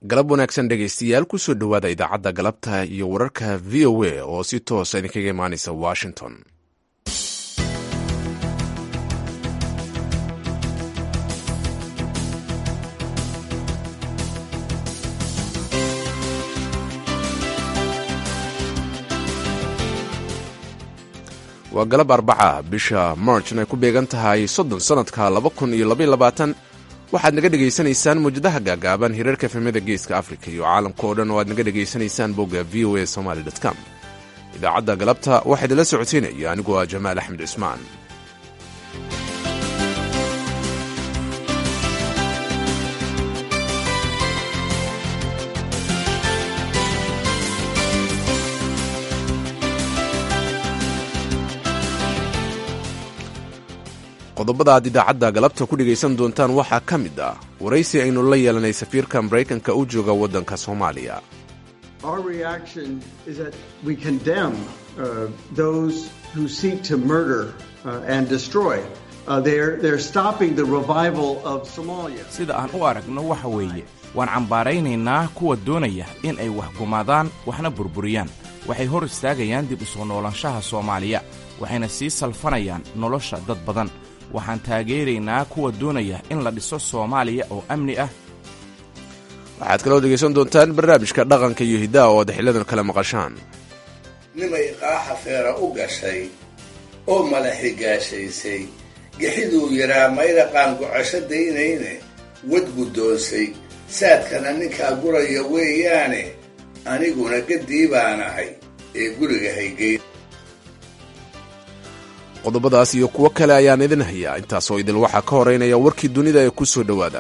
galab wanaagsan dhegaystayaal kusoo dhowaada idaacadda galabta iyo wararka v o a oo si toosa idinkaga imaanaysa washington waa galab arbaca bisha marchn ay ku beegan tahay soddon sannadka laba kun iyo labaiyo labaatan waxaad naga dhegaysanaysaan mawjadaha gaagaaban hirarka efemada geeska afrika iyo caalamka oo dhan oo aad naga dhegaysanaysaan bogga v o a somaly com idaacadda galabta waxaa idinla socodsiinaya anigoo ah jamaal axmed cismaan qodobada aad idaacadda galabta ku dhegaysan doontaan waxaa ka mid ah waraysi aynu la yeelanay safiirka maraykanka u jooga waddanka soomaaliya sida aan u aragno waxa weeye waan cambaaraynaynaa kuwa doonaya in ay wax gumaadaan waxna burburiyaan waxay hor istaagayaan dib u soo noolaanshaha soomaaliya waxayna sii salfanayaan nolosha dad badan waxaan taageeraynaa kuwa doonaya in la dhiso soomaaliya oo amni ah waxaad kaloo dhegaysan doontaan barnaamijka dhaqanka iyo hiddaha oo ad xiladan kale maqashaan nimay qaaxa feera u gashay oo mala xigaashaysay gixiduu yidhaa maydaqaan gocasho daynayne wad guddoonsay saadkana ninkaa guraya weeyaane aniguna gaddii baan ahay ee guriga haygeyn qodobadaas iyo kuwo kale ayaan idin hayaa intaasoo idil waxaa ka horeynaya warkii dunida ee ku soo dhowaada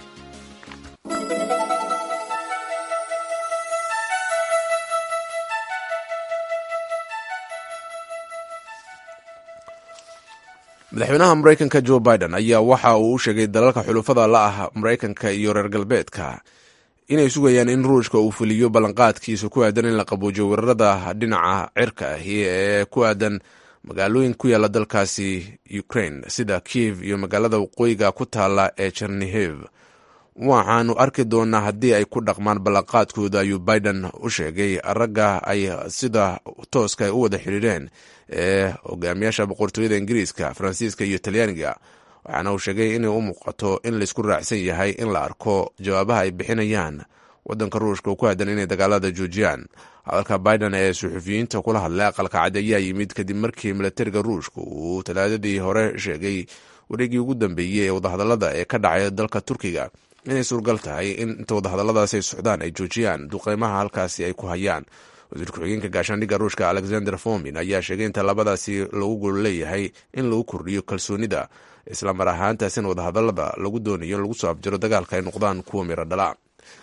madaxweynaha maraykanka jo biden ayaa waxa uu u sheegay dalalka xulufada la ah maraykanka iyo reer galbeedka inay sugayaan in ruushka uu fuliyo ballanqaadkiisa ku aadan in la qabuujiyo weerarada dhinaca cirka ahi ee ku aadan magaalooyin ku yaalla dalkaasi ukraine sida kiev iyo magaalada waqooyiga ku taalla ee chernihiv waxaanu arki doonaa haddii ay ku dhaqmaan ballanqaadkooda ayuu biden u sheegay ragga ay sida tooska u wada xiriireen ee hogaamiyaasha boqortooyada ingiriiska faransiiska iyo talyaaniga waxaana uu sheegay inay u muuqato in laysku raacsan yahay in la arko jawaabaha ay bixinayaan waddanka ruushka oo ku aadan inay dagaalada joojiyaan hadalka biden ee suxufiyiinta kula hadlay aqalka cad ayaa yimid kadib markii milatariga ruushka uu talaadadii hore sheegay wareegii ugu dambeeyey ee wadahadalada ee ka dhacay dalka turkiga inay suurgal tahay in inta wadahadaladaas ay socdaan ay joojiyaan duqeymaha halkaasi ay ku hayaan wasiir ku-xigeenka gaashaandhigga ruushka alexander fomin ayaa sheegay inta labadaasi lagu gol leeyahay in lagu kordhiyo kalsoonida islamar ahaantaasina wadahadalada lagu doonayo in lagu soo abjiro dagaalka ay noqdaan kuwa miro dhala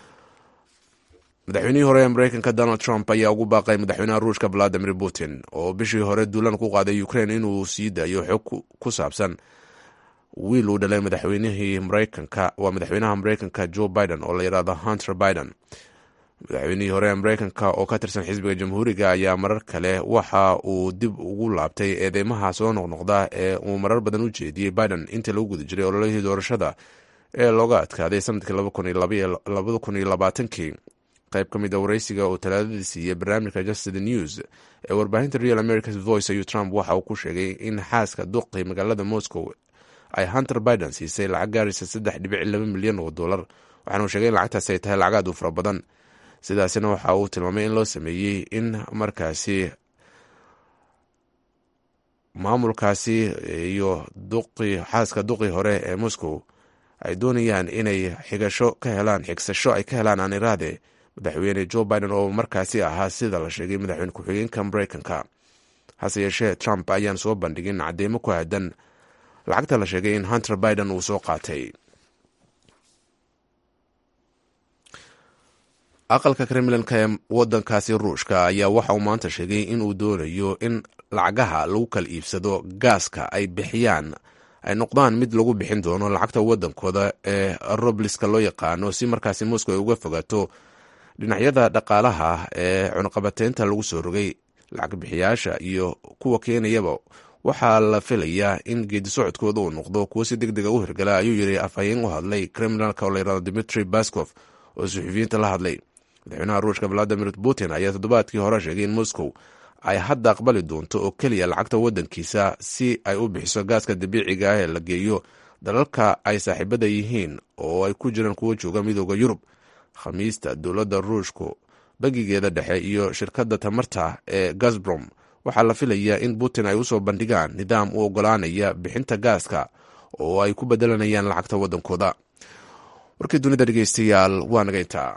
madaxweynihii hore ee maraykanka donald trump ayaa ugu baaqay madaxweynaha ruushka valadimir putin oo bishii hore duulan ku qaaday ukraine inuu sii daayo xog ku saabsan wiil uu dhalay madaxweynihii maraykanka waa madaxweynaha maraykanka joe biden oo la yidhaahdo hunter biden madaxweynihii hore ee maraykanka oo ka tirsan xisbiga jamhuuriga ayaa marar kale waxa uu dib ugu laabtay eedeymaha soo noqnoqda ee uu marar badan u jeediyey biden intii lagu guda jiray ololihii doorashada ee looga adkaaday sanadkii labada kun iyo labaatankii qayb ka mid a waraysiga oo talaadadii siiyey barnaamijka just the news ee warbaahinta real america's voice ayuu trump waxa uu ku sheegay in xaaska duqi magaalada moscow ay hunter biden siisay lacag gaaraysa saddex dhibic laba milyan oo dollar waxaana uu sheegay in lacagtaasi ay tahay lacag aad u fara badan sidaasina waxa uu tilmaamay in loo sameeyey in markaasi maamulkaasi iyo duqi xaaska duqi hore ee moscow ay doonayaan inay xigasho ka helaan xigsasho ay ka helaan aaniraade madaxweyne joe biden oo markaasi ahaa sida la sheegay madaxweyne ku-xigeenka maraykanka hase yeeshee trump ayaan soo bandhigin cadeymo ku aadan lacagta la sheegay in hunter biden uu soo qaatay aqalka kremlinka ee wadankaasi ruushka ayaa waxa uu maanta sheegay inuu doonayo in lacagaha lagu kala iibsado gaaska ay bixiyaan ay noqdaan mid lagu bixin doono lacagta wadankooda ee robliska loo yaqaano si markaasi moscow ay uga fogaato dhinacyada dhaqaalaha ee cunaqabateynta lagu soo rogay lacag bixiyaasha iyo kuwa keenayaba waxaa la filayaa in geedi socodkooda uu noqdo kuwo si deg dega u hirgala ayuu yiri afhayeen u hadlay kremlinka oo layirahdo dimitri baskof oo suxufiyiinta la hadlay madaxweynaha ruushka valadimir putin ayaa toddobaadkii hore sheegay in moscow ay hadda aqbali doonto oo keliya lacagta waddankiisa si ay u bixiso gaaska dabiiciga ah ee la geeyo dalalka ay saaxiibada yihiin oo ay ku jiraan kuwo jooga midooda yurub khamiista dowladda ruushku bangigeeda dhexe iyo shirkadda tamarta ee gazbrom waxaa la filayaa in putin ay usoo bandhigaan nidaam u ogolaanaya bixinta gaaska oo ay ku bedelanayaan lacagta waddankooda warkii dunida dhegeystayaal waa naga intaa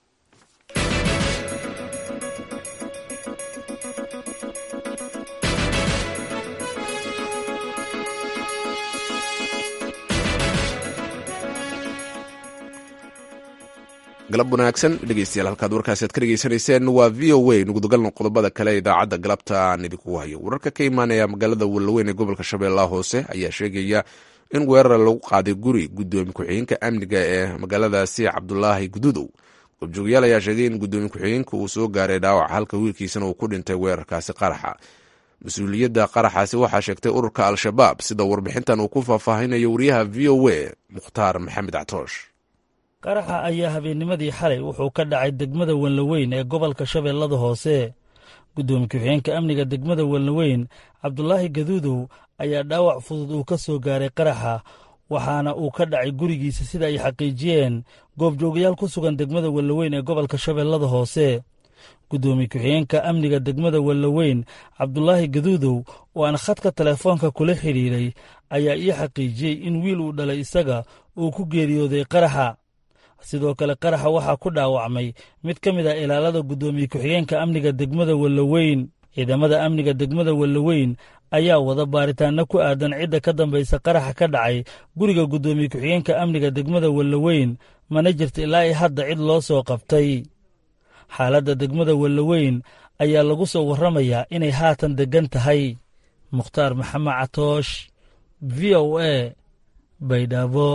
galab wanaagsan dhegeystayaal halkaad warkaasi aad ka dhegeysanayseen waa v o a nugudagalna qodobada kale idaacadda galabta aan idinku hayo wararka ka imaanaya magaalada wallaweyn ee gobolka shabeellaha hoose ayaa sheegaya in weerar lagu qaaday guri gudoomiye ku-xigeenka amniga ee magaaladaasi cabdulaahi gududow goobjoogayaal ayaa sheegay in gudoomiye ku-xigeenka uu soo gaaray dhaawac halka wiilkiisana uu ku dhintay weerarkaasi qaraxa mas-uuliyadda qaraxaasi waxaa sheegtay ururka al-shabaab sida warbixintan uu ku faahfaahinayo wariyaha v o a mukhtaar maxamed catoosh qaraxa ayaa habeennimadii xalay wuxuu ka dhacay degmada wenlaweyn ee gobolka shabeellada hoose guddoomiye ku-xigeenka amniga degmada wenlaweyn cabdulaahi gaduudow ayaa dhaawac fudud uu ka soo gaaray qaraxa waxaana uu ka dhacay gurigiisa sida ay xaqiijiyeen goobjoogayaal ku sugan degmada wenlaweyn ee gobolka shabeellada hoose guddoomiye ku-xigeenka amniga degmada wenlaweyn cabdulaahi gaduudow oo aan khadka telefoonka kula xidhiiray ayaa ii xaqiijiyey in wiil uu dhalay isaga uu ku geeriyooday qaraxa sidoo kale qaraxa waxaa ku dhaawacmay mid ka mid ah ilaalada guddoomiye ku-xigeenka amniga degmada wellaweyn ciidamada amniga degmada wellaweyn ayaa wada baaritaanno ku aadan cidda ka dambaysa qaraxa ka dhacay guriga guddoomiye ku-xigeenka amniga degmada wellaweyn mana jirta ilaa i hadda cid loo soo qabtay xaaladda degmada wellaweyn ayaa lagu soo warramayaa inay haatan deggan tahay mukhtaar maxamed catoosh v o a baydhabo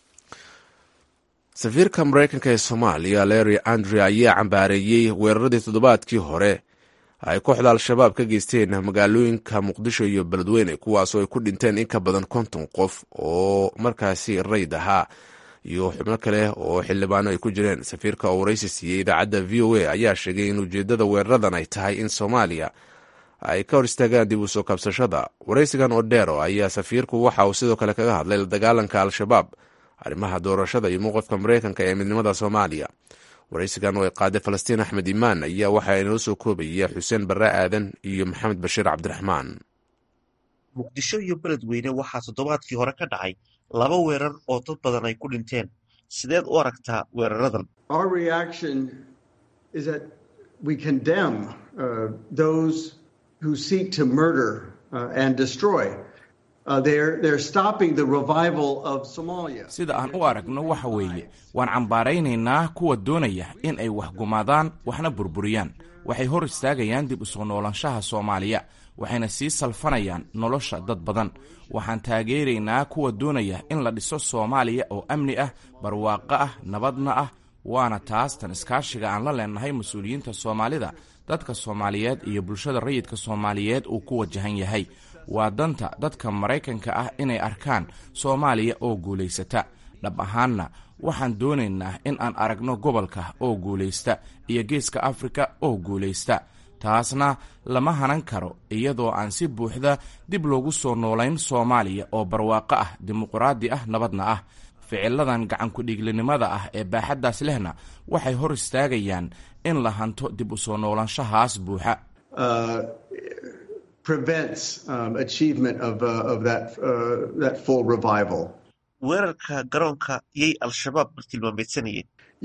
safiirka maraykanka ee soomaaliya larry andre ayaa cambaareeyey weeraradii toddobaadkii hore ay kooxda al-shabaab ka geysteen magaalooyinka muqdisho iyo beledweyne kuwaasoo ay ku dhinteen in ka badan konton qof oo markaasi rayd ahaa iyo xubno kale oo xildhibaano ay ku jireen safiirka oo waraysi siiyey idaacadda v o a ayaa sheegay in ujeeddada weeraradan ay tahay in soomaaliya ay ka hor istaagaan dib u soo kabsashada waraysigan odero ayaa safiirku waxa uu sidoo kale kaga hadlay la dagaalanka al-shabaab arrimaha doorashada iyo mowqifka maraykanka ee midnimada soomaaliya waraysigan oo ay qaaday falastiin axmed imaan ayaa waxaa inoo soo koobaya xuseen barre aadan iyo maxamed bashiir cabdiraxmaan muqdisho iyo beledweyne waxaa toddobaadkii hore ka dhacay laba weerar oo dad badan ay ku dhinteen sideed u aragtaa weeraradan sida aan u aragno waxa weeye waan cambaaraynaynaa kuwa doonaya in ay wax gumaadaan waxna burburiyaan waxay hor istaagayaan dib u soo noolaanshaha soomaaliya waxayna sii salfanayaan nolosha dad badan waxaan taageeraynaa kuwa doonaya in la dhiso soomaaliya oo amni ah barwaaqo ah nabadna ah waana taas tan iskaashiga aan la leenahay mas-uuliyiinta soomaalida dadka soomaaliyeed iyo bulshada rayidka soomaaliyeed uu ku wajahan yahay waa danta dadka maraykanka ah inay arkaan soomaaliya oo guulaysata dhab ahaanna waxaan doonaynaa in aan aragno gobolka oo guulaysta iyo geeska afrika oo guulaysta taasna lama hanan karo iyadoo aan si buuxda dib loogu soo noolayn soomaaliya oo barwaaqo ah dimuqraadi ah nabadna ah ficiladan gacankudhiiglinimada ah ee baaxaddaas lehna waxay hor istaagayaan in la hanto dib u soo noolaanshahaas buuxa weerarka garoonka yay al-shabaab bartilmaameedsanayeen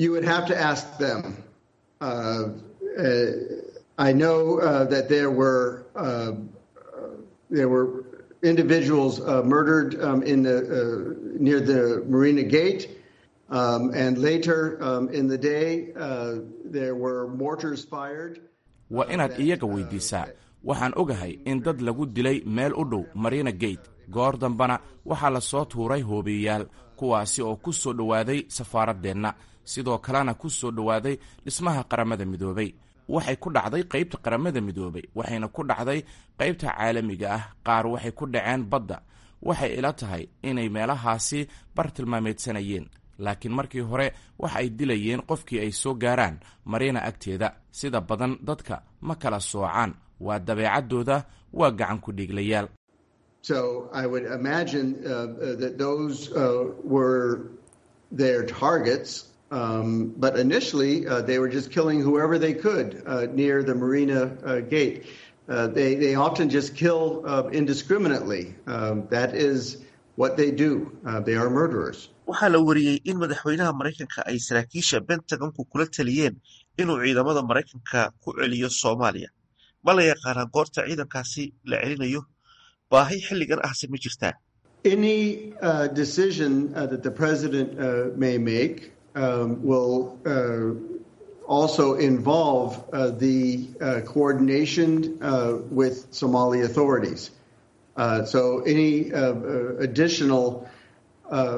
I know uh, that there were uh, there were individuals uh, murdered um, in the near the Marina Gate, um, and later um, in the day there were mortars fired. waa inaad iyaga weydiisaa waxaan ogahay in dad lagu dilay meel u dhow marina gate goor dambana waxaa la soo tuuray hoobiyayaal kuwaasi oo ku soo dhowaaday safaaraddeenna sidoo kalena ku soo dhowaaday dhismaha qaramada midoobay waxay ku dhacday qaybta qaramada midoobay waxayna ku dhacday qaybta caalamiga ah qaar waxay ku dhaceen badda waxay ila tahay inay meelahaasi bartilmaameedsanayeen laakiin markii hore waxa ay dilayeen qofkii ay soo gaaraan mariina agteeda sida badan dadka ma kala soocaan waa dabeecaddooda waa gacan ku dhiiglayaal So I would imagine uh, uh, that those uh, were their targets. Um, but initially, uh, they were just killing whoever they could uh, near the marina uh, gate. Uh, they, they often just kill uh, indiscriminately. Um, that is what they do. Uh, they are murderers. waxaa la wariyey in madaxweynaha maraykanka ay saraakiisha bentagonku kula taliyeen inuu ciidamada maraykanka ku celiyo soomaaliya ma la yaqaanaa goorta ciidankaasi la celinayo baahi xilligan ahse ma jirtaa Any uh, decision uh, that the president uh, may make um, will uh, also involve uh, the uh, coordination uh, with Somali authorities. Uh, so any uh, uh, additional uh,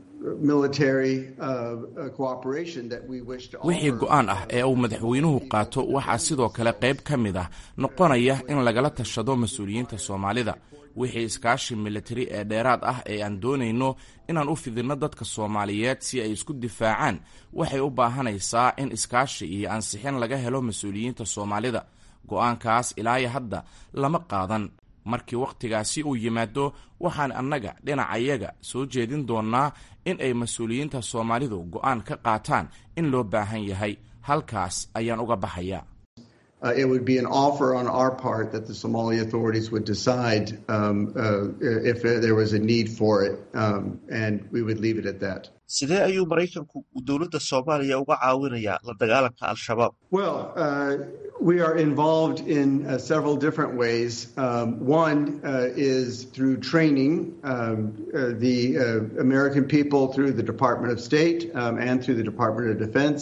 military uh, uh, cooperation that we wish to wixii offer. go'aan ah ee uu madaxweynuhu qaato waxaa sidoo kale qayb ka mid ah noqonaya in lagala tashado mas-uuliyiinta soomaalida wixii iskaashi militari ee dheeraad ah ee aan doonayno inaan u fidinno dadka soomaaliyeed si ay isku difaacaan waxay u baahanaysaa in iskaashi iyo ansixin laga helo mas-uuliyiinta soomaalida go'aankaas ilaayo hadda lama qaadan markii wakhtigaasi uu yimaado waxaan annaga dhinacayaga soo jeedin doonnaa in ay mas-uuliyiinta soomaalidu go'aan ka qaataan in loo baahan yahay halkaas ayaan uga baxayaa Uh, it would be an offer on our part that the Somali authorities would decide um, uh, if there was a need for it, um, and we would leave it at that. sidee ayuu maraykanku dowladda soomaaliya uga caawinayaa la dagaalanka al-shabaab Well, uh, we are involved in uh, several different ways. Um, one uh, is through training um, uh, the uh, American people through the Department of State um, and through the Department of Defense.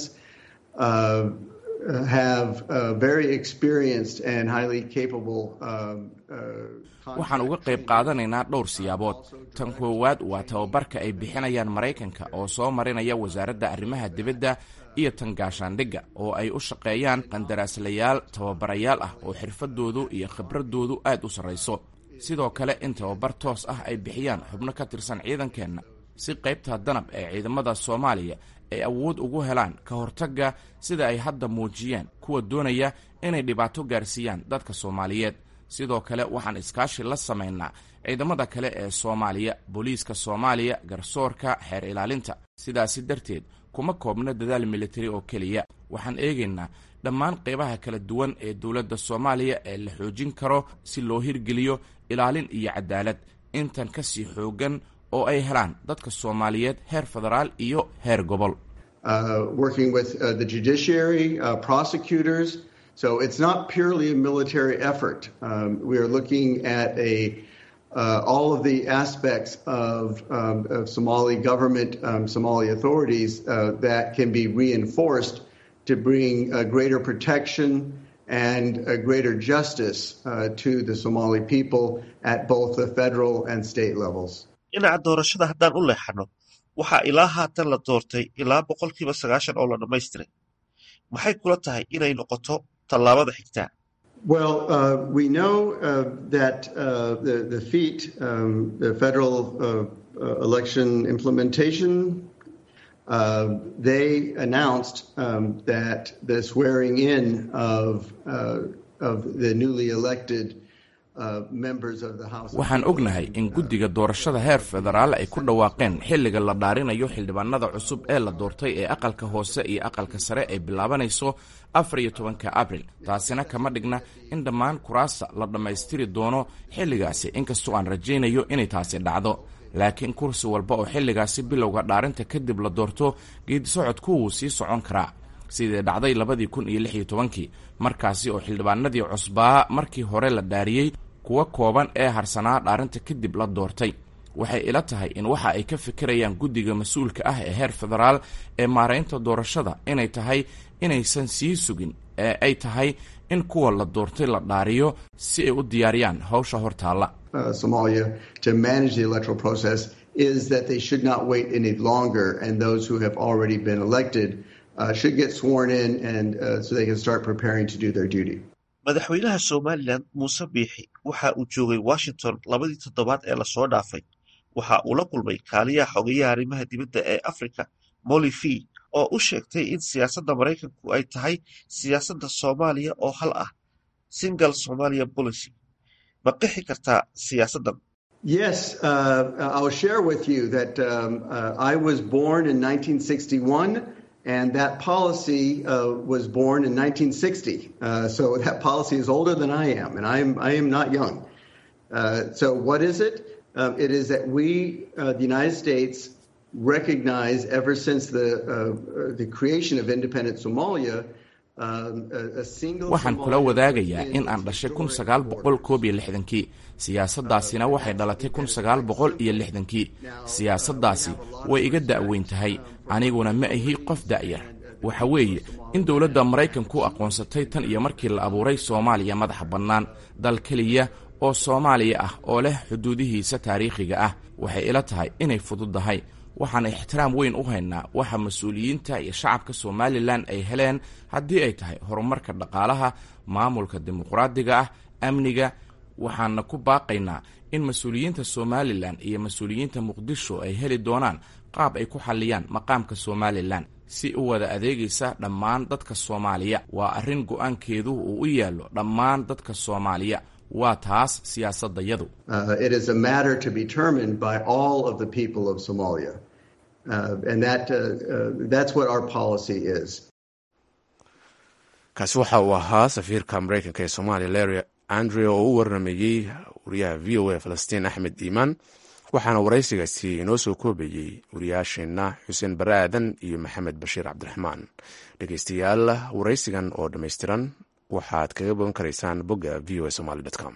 Uh, uh, have uh, very experienced and highly capable um, uh, waxaan uga qayb qaadanaynaa dhowr siyaabood tan koowaad waa tababarka ay bixinayaan maraykanka oo soo marinaya wasaaradda arrimaha dibadda iyo tan gaashaandhigga oo ay u shaqeeyaan qandaraaslayaal tababarayaal ah oo xirfadoodu iyo khibraddoodu aad u sarrayso sidoo kale in tababar toos ah ay bixiyaan xubno ka tirsan ciidankeenna si qaybta danab ee ciidamada soomaaliya ay awood ugu helaan ka hortagga sida ay hadda muujiyeen kuwa doonaya inay dhibaato gaarsiiyaan dadka soomaaliyeed sidoo kale waxaan iskaashi la samaynaa ciidamada kale ee soomaaliya booliiska soomaaliya garsoorka xeer ilaalinta sidaasi darteed kuma koobno dadaal militari oo keliya waxaan eegaynaa dhammaan qaybaha kala duwan ee dowladda soomaaliya ee la xoojin karo si loo hirgeliyo ilaalin iyo cadaalad intan ka sii xooggan oo ay helaan dadka soomaaliyeed heer federaal iyo heer gobol uh, working with uh, the judiciary, uh, prosecutors. So it's not purely a military effort. Um, we are looking at a uh, all of the aspects of, um, of Somali government, um, Somali authorities uh, that can be reinforced to bring uh, greater protection and uh, greater justice uh, to the Somali people at both the federal and state levels. dhinaca doorashada haddaan u leexano waxaa ilaa haatan la doortay ilaa boqolkiiba sagaashan oo la dhammaystiray maxay kula tahay inay noqoto tallaabada xigtaa Well, uh, we know uh, that uh, the, the FEAT, um, the Federal uh, uh, Election Implementation, uh, they announced um, that the swearing in of, uh, of the newly elected uh, members of the House. of waxaan ognahay in guddiga doorashada heer federaal ay ku dhawaaqeen xilliga la dhaarinayo xildhibaanada cusub ee la doortay ee aqalka hoose iyo aqalka sare ay bilaabanayso afar iyo tobanka abril taasina kama dhigna in dhammaan kuraasta la dhammaystiri doono xilligaasi inkastoo aan rajaynayo inay taasi dhacdo laakiin kursi walba oo xilligaasi bilowga dhaarinta kadib la doorto geedisocodku wuu sii socon karaa sidii dhacday labadii kun iyo lix iyo tobankii markaasi oo xildhibaanadii cusbaa markii hore la dhaariyey kuwa kooban ee harsanaa dhaarinta kadib la doortay waxay ila tahay in waxa ay ka fikirayaan guddiga mas-uulka ah ee heer federaal ee maaraynta doorashada inay tahay inaysan sii sugin ee ay tahay in kuwa la doortay la dhaariyo si ay u diyaariyaan hawsha hortaalla uh, Somalia to manage the electoral process is that they should not wait any longer, and those who have already been elected uh, should get sworn in, and uh, so they can start preparing to do their duty. madaxweynaha somalilan muuse biixi waxa uu joogay washington labadii toddobaad ee lasoo dhaafay waxa uu la kulmay kaaliyaha xogeyaha arrimaha dibadda ee africa molly fee oo u sheegtay in siyaasadda maraykanku ay tahay siyaasadda soomaaliya oo hal ah single somalia policy ma qixi kartaa siyaasaddan Yes, uh, I'll share with you that um, uh, I was born in 1961, and that policy uh, was born in 1960. so that policy is older than I am, and I am I am not young. so what is it? Um, it is that we, the United States, recognize ever since the the creation of independent Somalia. waxaan kula wadaagayaa in aan dhashay kun sagaal boqol koob iyo lixdankii siyaasaddaasina waxay dhalatay kun sagaal boqol iyo lixdankii siyaasaddaasi way iga da'weyn tahay aniguna ma ahi qof da'yar waxa weeye in dowladda maraykanku aqoonsatay tan iyo markii la abuuray soomaaliya madaxa bannaan dal keliya oo soomaaliya ah oo leh xuduudihiisa taariikhiga ah waxay ila tahay inay fududdahay waxaan ixtiraam weyn u haynaa waxa mas-uuliyiinta iyo shacabka somalilan ay heleen haddii ay tahay horumarka dhaqaalaha maamulka dimuqraadiga ah amniga waxaana ku baaqaynaa in mas-uuliyiinta somalilan iyo mas-uuliyiinta muqdisho ay heli doonaan qaab ay ku xalliyaan maqaamka somalilan si u wada adeegaysa dhammaan dadka soomaaliya waa arrin go-aankeedu uu u yaallo dhammaan dadka soomaaliya waa taas siyaasadayadu kaasi waxa uu ahaa safiirka maraykanka ee soomaaliya larry andre oo u warramayey wariyaha v o a falastiin axmed iimaan waxaana waraysigaasi inoo soo koobayey wariyaasheenna xuseen bare aadan iyo maxamed bashiir cabdiraxmaan dhegeystayaal waraysigan oo dhammaystiran waxaad kaga bogan karaysaan bogga v o a somaly com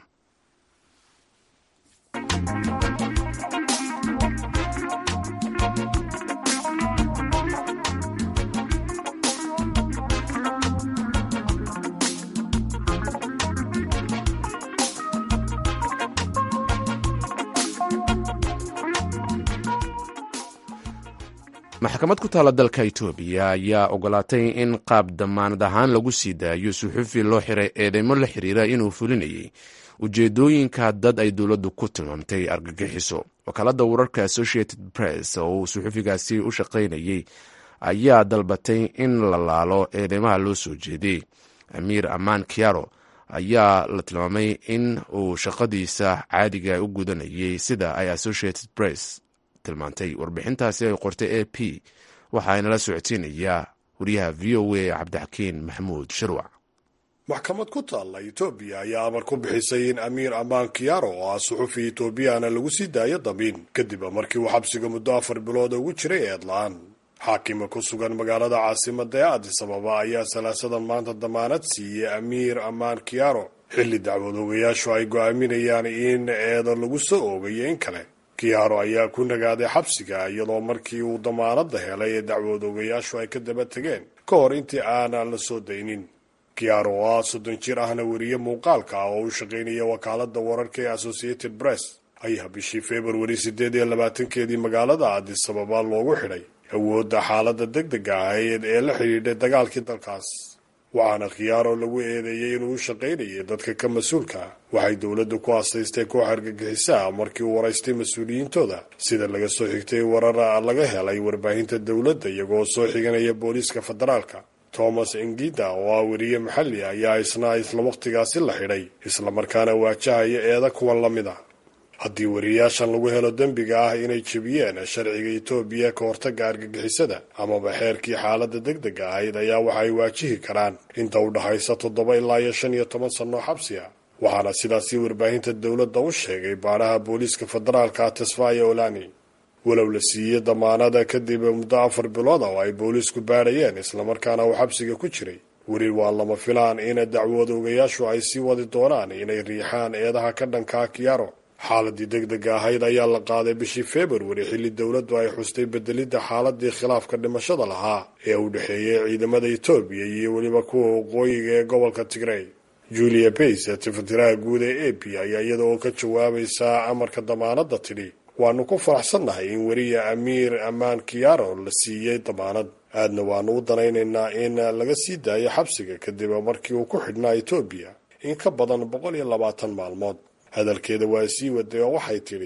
maxkamad ku taalla dalka itoobiya ayaa ogolaatay in qaab damaanad ahaan lagu sii daayo suxufi loo xiray eedeymo la xiriira inuu fulinayay ujeedooyinka dad ay dowladdu ku tilmaamtay argagixiso wakaaladda wararka associated press oo uu suxufigaasi u shaqaynayey ayaa dalbatay in la laalo eedeymaha loo soo jeeday amiir amaan kiaro ayaa la tilmaamay in uu shaqadiisa caadiga u gudanayay sida ay associated press tilmaantay warbixintaasi ay qortay a p waxaanala socodsiinayaa wariyaha v o a cabdixakiin maxamuud shirwac maxkamad ku taalla etoobiya ayaa amar ku bixisay in amiir amaan kiyaro oo ah suxufi etoobiyana lagu sii daayo damiin kadib markii uu xabsiga muddo afar bilood ugu jiray eedla-aan xaakima ku sugan magaalada caasimada ee adis ababa ayaa salaasadan maanta damaanad siiyey amiir amaan kiyaro xilli dacwad ogayaashu ay go-aaminayaan in eedo lagu soo oogayo in kale kiyaaro ayaa ku nagaaday xabsiga iyadoo markii uu damaanadda helay ee dacwood ogayaashu ay ka daba tegeen ka hor intii aanan la soo daynin kiyaaro oo ah soddon jir ahna weriye muuqaalka ah oo u shaqaynaya wakaaladda wararka ee associated press ayaa bishii februari siddeed iyo labaatankeedii magaalada adis ababa loogu xidhay awoodda xaaladda deg dega ahayd ee la xidhiidhay dagaalkii dalkaas waxaana khiyaaro lagu eedeeyey inuu u shaqaynayay dadka ka mas-uulka waxay dowladdu ku astaystay koox argagixisaa markii uu waraystay mas-uuliyiintooda sida laga soo xigtay warar laga helay warbaahinta dowladda iyagoo soo xiganaya booliiska federaalka thomas ingida oo ah weriye maxalli ayaa isna isla wakhtigaasi la xidhay islamarkaana waajahaya eeda kuwan la mid ah haddii weriyayaashan lagu helo dembiga ah inay jebiyeen sharciga etoobiya ka hortagga argagixisada amaba xeerkii xaaladda deg dega ahayd ayaa waxa ay waajihi karaan inta u dhaxaysa toddoba ilaa iyo shan iyo toban sannoo xabsi ah waxaana sidaasi warbaahinta dowladda u sheegay baadhaha booliiska federaalka tesfaya olani walow la siiyey damaanada kadib muddo afar bilood oo ay booliisku baadhayeen islamarkaana uu xabsiga ku jiray weli waa lama filaan in dacwad ogayaashu ay sii wadi doonaan inay riixaan eedaha ka dhankaa kiyaro xaaladii deg dega ahayd ayaa la qaaday bishii februari xilli dowladdu ay xustay bedelidda xaaladii khilaafka dhimashada lahaa ee u dhexeeyay ciidamada etoobiya iyo weliba kuwa waqooyiga ee gobolka tigrey julia bays tifatiraha guud ee a p ayaa iyada oo ka jawaabaysaa amarka damaanadda tidhi waanu ku faraxsannahay in weriya amiir amaan kiyaro la siiyey damaanad aadna waanu u danaynaynaa in laga sii daayo xabsiga kadib markii uu ku xidhnaa etoobiya in ka badan boqol iyo labaatan maalmood hadalkeeda waa sii waday oo waxay tidhi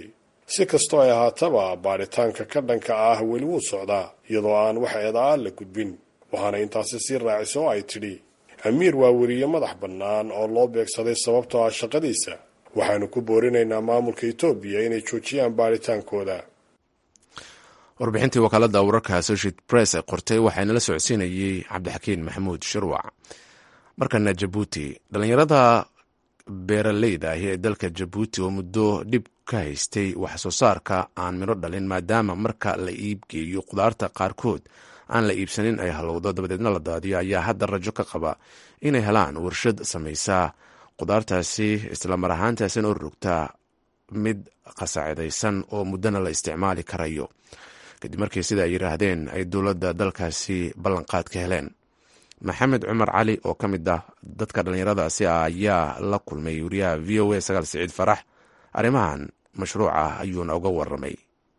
si kastoo ay ahaataba baadhitaanka ka dhanka ah weli wuu socdaa iyadoo aan wax eedaa la gudbin waxaana intaasi sii raaciso oo ay tidhi amiir waa weriye madax bannaan oo loo beegsaday sababtoo ah shaqadiisa waxaanu ku boorinaynaa maamulka etoobiya inay joojiyaan baadhitaankooda warbixintii wakaalada wararka associated press ee qortay waxaana la socodsiinayey cabdixakiin maxamuud shirwac markana jabuuti dhallinyarada beeraleyda ahi ee dalka jabuuti oo muddo dhib ka haystay wax soo saarka aan midho dhalin maadaama marka la iibgeeyo khudaarta qaarkood aan la iibsanin ay halowdo dabadeedna la daadiyo ayaa hadda rajo ka qaba inay helaan warshad samaysa khudaartaasi islamar ahaantaasina u rogtaa mid qasaacidaysan oo muddona la isticmaali karayo kadib markii sida ay yidhaahdeen ay dowladda dalkaasi ballanqaad ka heleen maxamed cumar cali oo ka mid ah dadka dhallinyaradaasi ah ayaa la kulmay wariyaha v o a sagaal siciid farax arrimahan mashruuca ayuuna uga waramay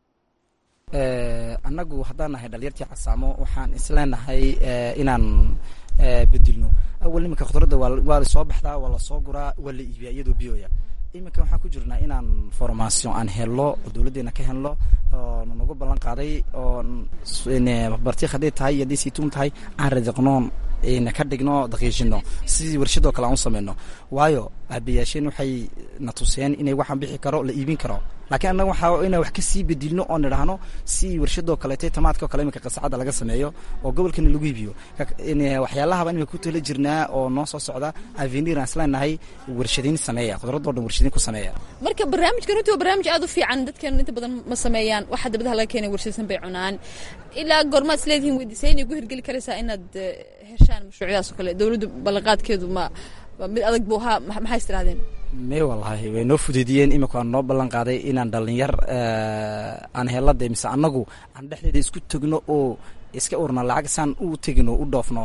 annagu haddaan nahay dhalinyartii casaamo waxaan isleenahay inaan bedilno awal iminka khudradda waa lasoo baxdaa waa lasoo guraa waa la iibiyaa iyadoo biyoya iminka waxaan ku jirnaa inaan formation aan helno oo dowladdeena ka helno oo nagu ballan qaaday oo bartiik hadday tahay iyo hadday saytuun tahay aan radiqnoon na ka dhigno daqiijino sidii warshadoo kale aan u sameyno waayo aabayaasheen waxay na tuseen inay waxaan bixi karo la iibin karo laakiin annaga waxaa inaan wax kasii bedilno oo nidhaahno si warshadoo kaleete tamaadka oo kale iminka qasacadda laga sameeyo oo gobolkana lagu iibiyo waxyaalahaba imika ku tala jirnaa oo noo soo socda avenir aan isleenahay warshadayn sameeya khudradoo dhan warshadayn ku sameeya marka barnaamijkan runtii waa barnaamij aad u fiican dadkan inta badan ma sameeyaan waxa dabadaha laga keenay warshadsan bay cunaan ilaa goormaad isleedihiin weydiisay inay ku hirgeli karaysaa inaad heshaan mashruucyadaas oo kale dowladdu ballanqaadkeedu ma mid adag buu ahaa maxay is tirahdeen may wallaahi way noo fudeediyeen imika waan noo ballan qaaday inaan dhalinyar aan helada mise annagu aan dhexdeeda isku tegno oo iska urna lacag saan u tegino u dhoofno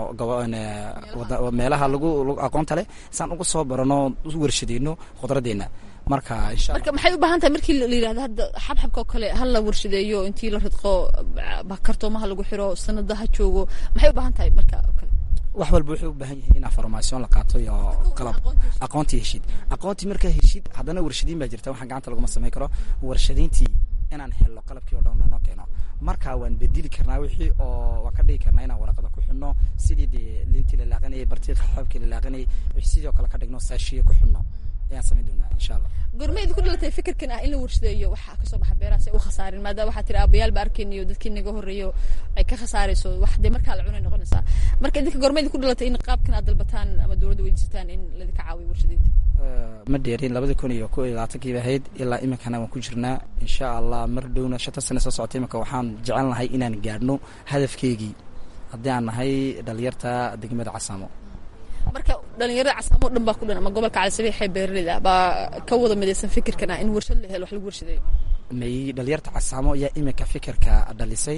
meelaha lagu aqoonta leh saan uga soo barano u warshadeyno khudraddeena marka marka maxay u baahan tahay markii la yidhahdo hadda xabxabka oo kale ha la warshadeeyo intii la ridqo kartoomaha lagu xiro sanada ha joogo maxay u baahan tahay marka oo kale wax walba wuxuu u baahan yahay inaa formaation la qaato iyo qalab aqoontii heshid aqoontii markaa heshid haddana warshadiin baa jirta waxaan gacanta laguma samayn karo warshadayntii inaan helno qalabkii o dhan noo keeno marka waan bedeli karnaa wixii oo waan ka dhigi karnaa inaan waraqada ku xidhno sidii dee liintii la laaqanayay bartiiqa xoobkii la laaqanayay sidoo kale ka dhigno saashiye ku xidhno ayaan samayn doonaa insha allah gormaydi ku dhalatay fikirkan ah in la warshadeeyo waxaa kasoo baxa beeraha si ay u khasaarin maadaama waxaa tiri aabayaal ba arkayniyo dadkii naga horreeyo ay ka khasaarayso wax dee markaa la cunay noqonaysaa marka idinka gormaydi ku dhalatay in qaabkan aad dalbataan ama dowladda weydiisataan in ladinka caawiyo warshadeynta ma dheerin labadii kun iyo ko iyo labaatankiiba ahayd ilaa iminkana waan ku jirnaa insha allah mar dhowna shanta sane soo socota iminka waxaan jecel nahay inaan gaadhno hadafkeygii haddii aan nahay dhalinyarta degmada casaamo marka dhalinyarada casaamo o dhan baa ku dhan ama gobolka calisabiixee beeraleyda baa ka wada midaysan fikirkan ah in warshad la helo wax lagu warshadeeyo may dhalinyarta casaamo ayaa iminka fikirka dhalisay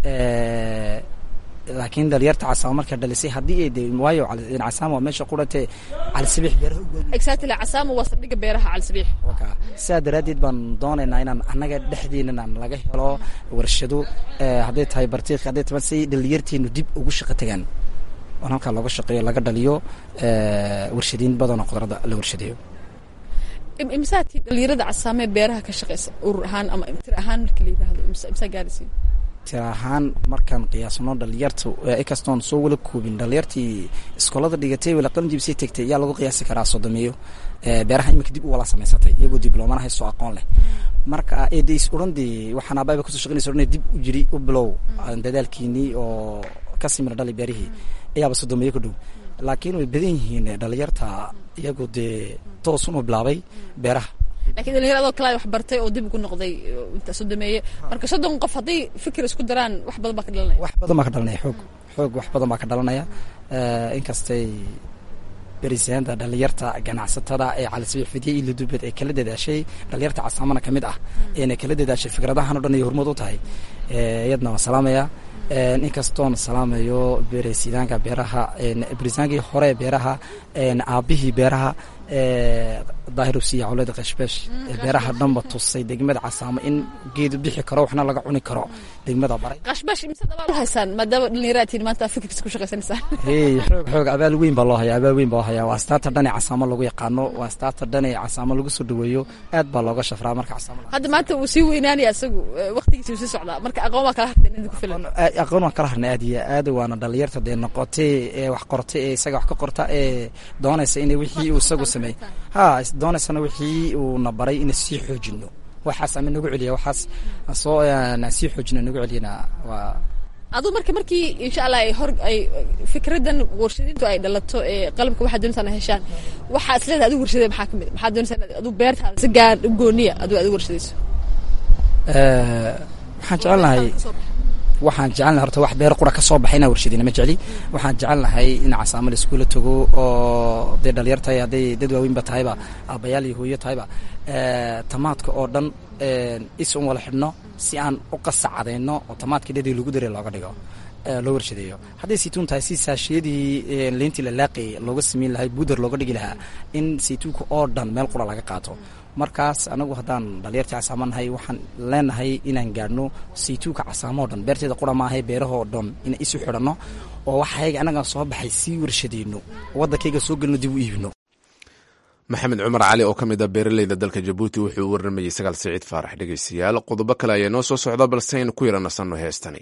laakiin dhalinyarta casaamo markaa dhalisay haddii ay de waayo casaamo waa meesha qurante calisabiix beeraha exactly casaamo waa saldhigga beeraha calisabiix waka sidaa daraaddeed baan doonaynaa inaan annaga dhexdeenan laga helo warshado hadday tahay bartiiq hadday tahay si dhalinyarteenu dib ugu shaqo tagaan oon halkaa looga shaqeeyo laga dhaliyo warshadiin badanoo khudradda la warshadeeyo imsaatii dhalinyarada casaamee beeraha ka shaqeysa urur ahaan ama tir ahaan markii la yidhaahdo imsaa gaaraysiin tir ahaan markaan qiyaasno dhalinyarta ikastoon soo wala koobin dhalinyartii iskoolada dhigatay wala qalinjibsay tegtay yaa lagu qiyaasi karaa sodomeeyo beeraha iminka dib u wala samaysatay iyagoo dibloomana haystoo aqoon leh marka eedays odhan dee waxaan aababa kusoo shaqeynaysa odhan dib u jiri u bilow dadaalkiinii oo kasii mira dhali beerihii ayaaba sodomeeyo ku dhow laakiin way badan yihiin dhalinyarta iyagu dee toosun u bilaabay beeraha lakiin dhalinyar adoo kale wax bartay oo dib ugu noqday inta sodomeeye marka soddon qof hadday fikir isku daraan wax badan baa ka dhalanaya wax badan baa ka dhalanaya xoog xoog wax badan baa ka dhalanaya inkastay berisaanta dhalinyarta ganacsatada ee calisabiix fidye iyo ladubeed ay kala dadaashay dhalinyarta casaamana ka mid ah eena kala dadaashay fikradahan o dhan ay hormood u tahay iyadna waan salaamaya inkastoon salaamayo beresidaanka beeraha berisaankii hore beeraha aabihii beeraha daahir usiya cawlada qashbeesh ee beeraha dhanba tusay degmada casaamo in geedu bixi karo waxna laga cuni karo degmada baray qashbash mise dabaal u haysaan maadaama dhallinyaraad tihiin maanta fikirkiisa ku shaqaysanaysaan hey xoog xoog abaal weyn baa loo hayaa abaal weyn baa loo hayaa waa astaanta dhan ee casaamo lagu yaqaano waa astaanta dhan ee casaamo lagu soo dhaweeyo aad baa looga shafraa marka casaamo hadda maanta wuu sii weynaanaya isagu waqtigiisa wuu sii socdaa marka aqoon waa kala harteen idinku filan aqoon waan kala harnay aad iyo aad waana dhalinyarta dee noqotay ee wax qortay ee isaga wax ka qorta ee doonaysa inay wixii uu isagu sameeyey ha doonaysana wixii uu na baray inay sii xoojino waxaas ama nagu celiya waxaas soo sii xoojino nagu celiyana waa aduu marka markii insha allah ay hor ay fikradan warshadintu ay dhalato ee qalabka waxaad doonaysaa heshaan waxaa isleedahay adigu warshadee maxaa kamid maxaad doonaysaa inaad adigu beertaada si gaar u gooniya adigu adigu warshadayso waxaan jecelnahay waxaan jecelnahay horta wax beer qura ka soo baxay inaan warshadina ma jecli waxaan jecelnahay in casaamo la iskuula tago oo dee dhalinyar tahay hadday dad waaweynba tahayba aabbayaal iyo hooyo tahayba tamaadka oo dhan is un wala xidhno si aan u qasacadayno oo tamaadka dhedii lagu daray looga dhigo loo warshadeeyo hadday saytuun tahay si saashiyadii leyntii la laaqay looga sameyn lahay buuder looga dhigi lahaa in saytuunka oo dhan meel qura laga qaato markaas anagu haddaan dhalinyartii casaamo nahay waxaan leenahay inaan gaadhno saytuunka casaamo o dhan beerteeda qura maahay beerahoo dhan inaan isu xidhanno oo waxayga annagaan soo baxay sii warshadeyno waddankayga soo gelino dib u iibino maxamed cumar cali oo ka mid a beeraleyda dalka jabuuti wuxuu u warramayey sagaal siciid faarax dhegeystayaal qodobo kale ayaa noo soo socda balse aynu ku yara nasanno heestani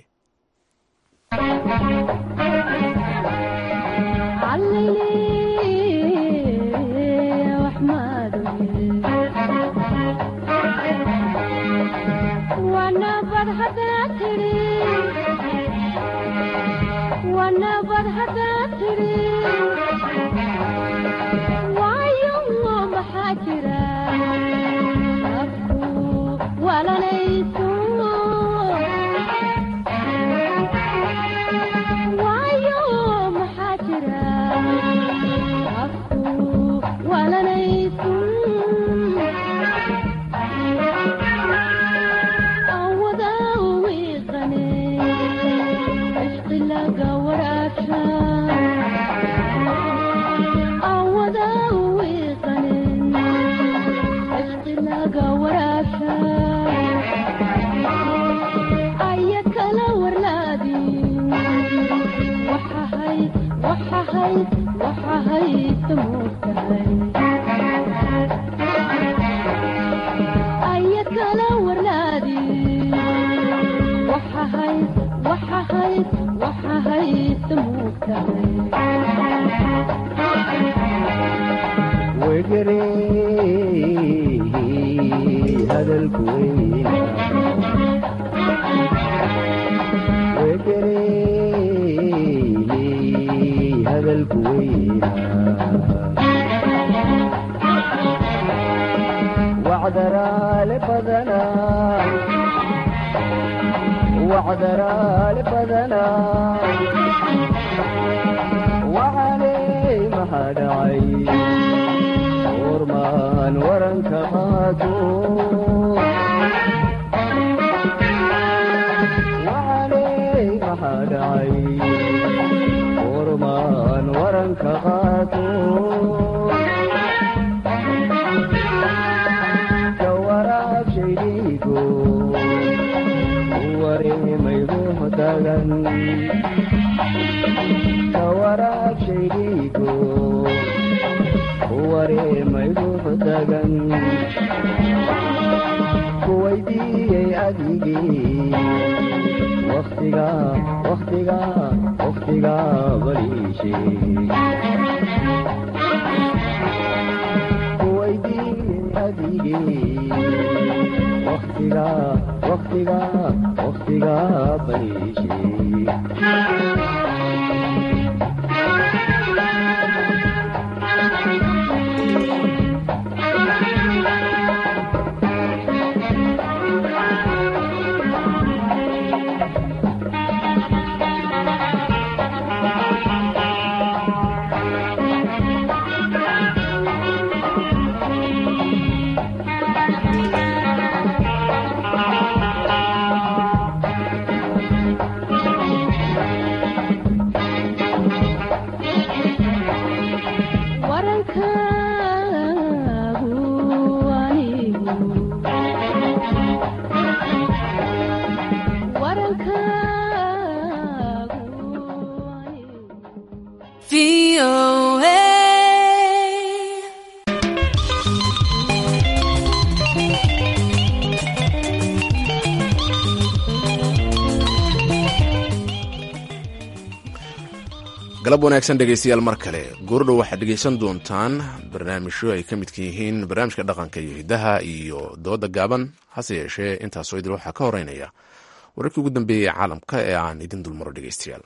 galab wanaagsan dhegaystayaal mar kale goordhow waxaad dhegaysan doontaan barnaamijyo ay ka midka yihiin barnaamijka dhaqanka iyo hiddaha iyo dooda gaaban hase yeeshee intaasoo idil waxaa ka horeynaya wararkii ugu dambeeyey ee caalamka ee aan idin dulmaro dhegaystayaal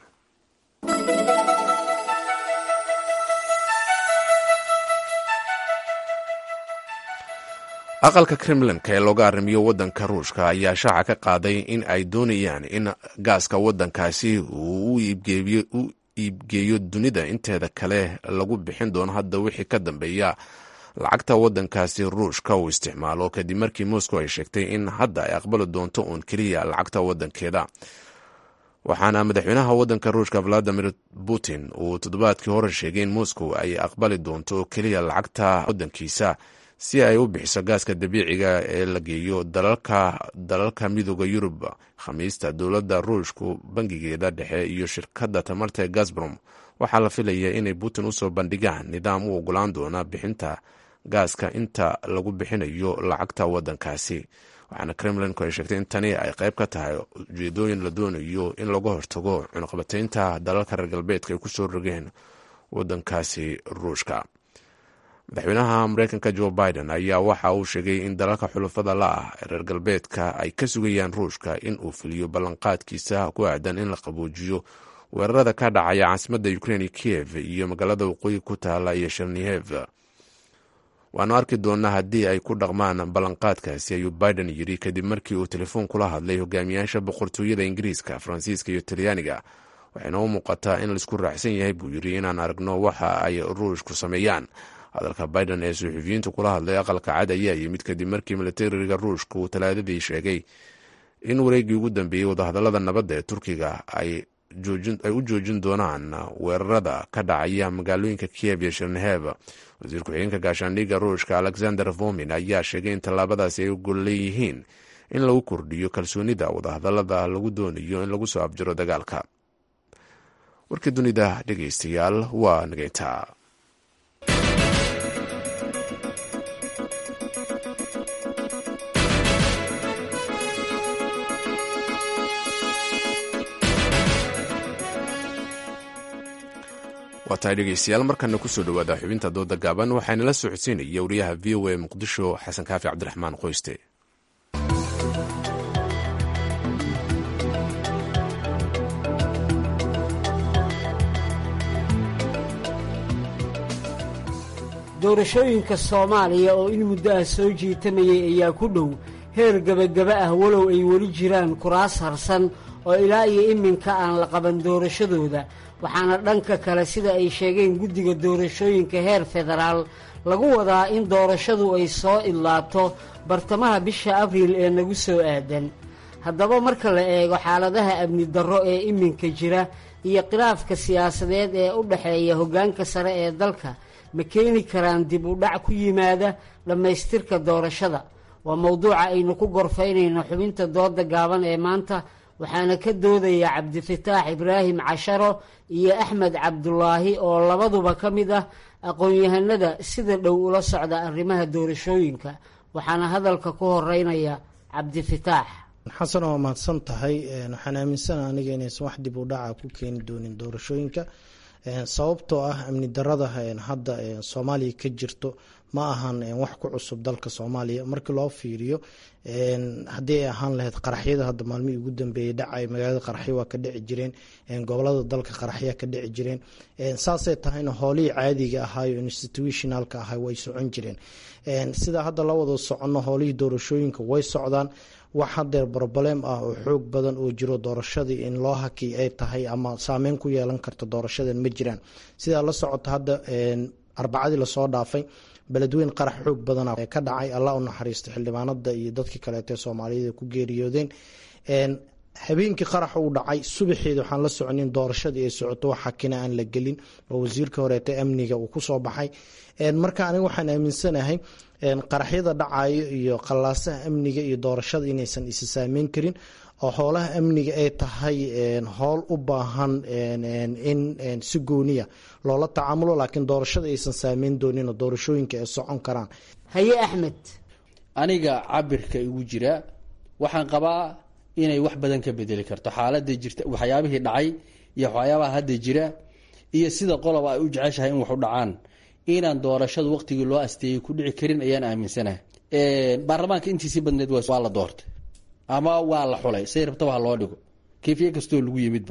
aqalka kremlinka ee looga arrimiyo waddanka ruushka ayaa shaaca ka qaaday in ay doonayaan in gaaska waddankaasi uu u iibgeeyo dunida inteeda kale lagu bixin doono hadda wixii ka dambeeya lacagta waddankaasi ruushka uu isticmaalo kadib markii moscow ay sheegtay in hadda ay aqbali doonto uun keliya lacagta waddankeeda waxaana madaxweynaha waddanka ruushka valadimir putin uu toddobaadkii hore sheegay in moscow ay aqbali doonto keliya lacagta waddankiisa si ay u bixiso gaaska dabiiciga ee la geeyo dalalka midooda yurub khamiista dowladda ruushku bangigeeda dhexe iyo shirkadda tamarta ee gasbrom waxaa la filaya inay putin usoo bandhigaan nidaam u ogolaan doona bixinta gaaska inta lagu bixinayo lacagta waddankaasi waxaana kremlinku ay sheegtay in tani ay qayb ka tahay ujeedooyin la doonayo in laga hortago cunuqabataynta dalalka reer galbeedka ay kusoo rogeen waddankaasi ruushka madaxweynaha mareykanka jo biden ayaa waxa uu sheegay in dalalka xulufada la ah ee reer galbeedka ay ka sugayaan ruushka in uu fuliyo ballanqaadkiisa ku aadan in la qaboojiyo weerarada ka dhacaya caasimadda ukrein iyo kiev iyo magaalada waqooyi ku taala iyo shernihev waanu arki doonaa haddii ay ku dhaqmaan ballanqaadkaasi ayuu biden yidhi kadib markii uu telefoon kula hadlay hogaamiyaasha boqortooyada ingiriiska faransiiska iyo talyaaniga waxayna u muuqataa in laisku raacsan yahay buu yidhi inaan aragno waxa ay ruushku sameeyaan hadalka biden ee suxufiyiintu kula hadlay aqalka cad ayaa yimid kadib markii milatariga ruushka uu talaadadii sheegay in wareegii ugu dambeeyey wadahadalada nabadda ee turkiga ay u joojin doonaan weerarada ka dhacaya magaalooyinka kiev iyo shernehev wasiir ku-xigeenka gaashaandhigga ruushka alexander vomin ayaa sheegay in tallaabadaasi ay gol leeyihiin in lagu kordhiyo kalsoonida wadahadalada lagu doonayo in lagu soo abjiro dagaalka warkii dunida dhegeystayaal waa nageyntaa waa tahay dhegeystayaal markana kusoo dhowaada xubinta dooda gaaban waxaana la socodsiinaya wariyaha v o a muqdisho xasan kaafi cabdiraxmaan qoyste doorashooyinka soomaaliya oo in muddo ah soo jiitamayay ayaa ku dhow heer gebagaba ah walow ay weli jiraan kuraas harsan oo ilaa iyo iminka aan la qaban doorashadooda waxaana dhanka kale sida ay sheegeen guddiga doorashooyinka heer federaal lagu wadaa in doorashadu ay soo idlaato bartamaha bisha abriil ee nagu soo aadan haddaba marka la eego xaaladaha amni darro ee iminka jira iyo khilaafka siyaasadeed ee u dhexeeya hoggaanka sare ee dalka ma keeni karaan dib u dhac ku yimaada dhammaystirka doorashada waa mowduuca aynu ku gorfaynayno xubinta dooda gaaban ee maanta waxaana ka doodaya cabdifataax ibraahim casharo iyo axmed cabdulaahi oo labaduba ka mid ah aqoon-yahanada sida dhow ula socda arrimaha doorashooyinka waxaana hadalka ku horeynaya cabdifataax xasan waa mahadsan tahay waxaan aaminsana aniga inaysan wax dib u dhaca ku keeni doonin doorashooyinka sababtoo ah amni darada hadda soomaaliya ka jirto ma ahan wax ku cusub dalka soomaaliya markii loo fiiriyo haddii ay ahaan lahayd qaraxyada hadda maalmihii ugu dambeeyey dhacay magaalada qaraxyo waa ka dhici jireen gobolada dalka qaraxya ka dhici jireen saasay tahayna hoolihii caadiga ahaayo institutionalka ahay way socon jireen sida hadda la wada soconno hoolihii doorashooyinka way socdaan wax hadeer broblem ah oo xoog badan oo jiro doorashadii in loo haki ay tahay ama saameyn ku yeelan karta doorashadan ma jiraan sidaa la socota hadda arbacadii lasoo dhaafay beledweyn qarax xoog badana ka dhacay allah u naxariisto xildhibaanada iyo dadkii kaleete soomaaliyada ku geeriyoodeen habeenkii qarax uu dhacay subaxeeda waxaan la soconin doorashadii ay socoto wax xakina aan la gelin oo wasiirka horeete amniga uu kusoo baxay marka aniga waxaan aaminsanahay qaraxyada dhacayo iyo qallaasaha amniga iyo doorashada inaysan isi saameyn karin oo howlaha amniga ay tahay howl u baahan in si gooniya loola tacaamulo laakiin doorashada aysan saameyn doonin oo doorashooyinka ay socon karaan haye axmed aniga cabirka igu jira waxaan qabaa inay wax badan ka bedeli karto xaalada jirta waxyaabihii dhacay iyo waxyaabaha hadda jira iyo sida qoloba ay u jeceshahay in wax u dhacaan inaan doorashada waqtigii loo asteeyey ku dhici karin ayaan aaminsanahay baarlamaanka intiisii badneed waa la doortay ama waa la xulay say rabtaba ha loo dhigo kayfiye kastoo lagu yimidba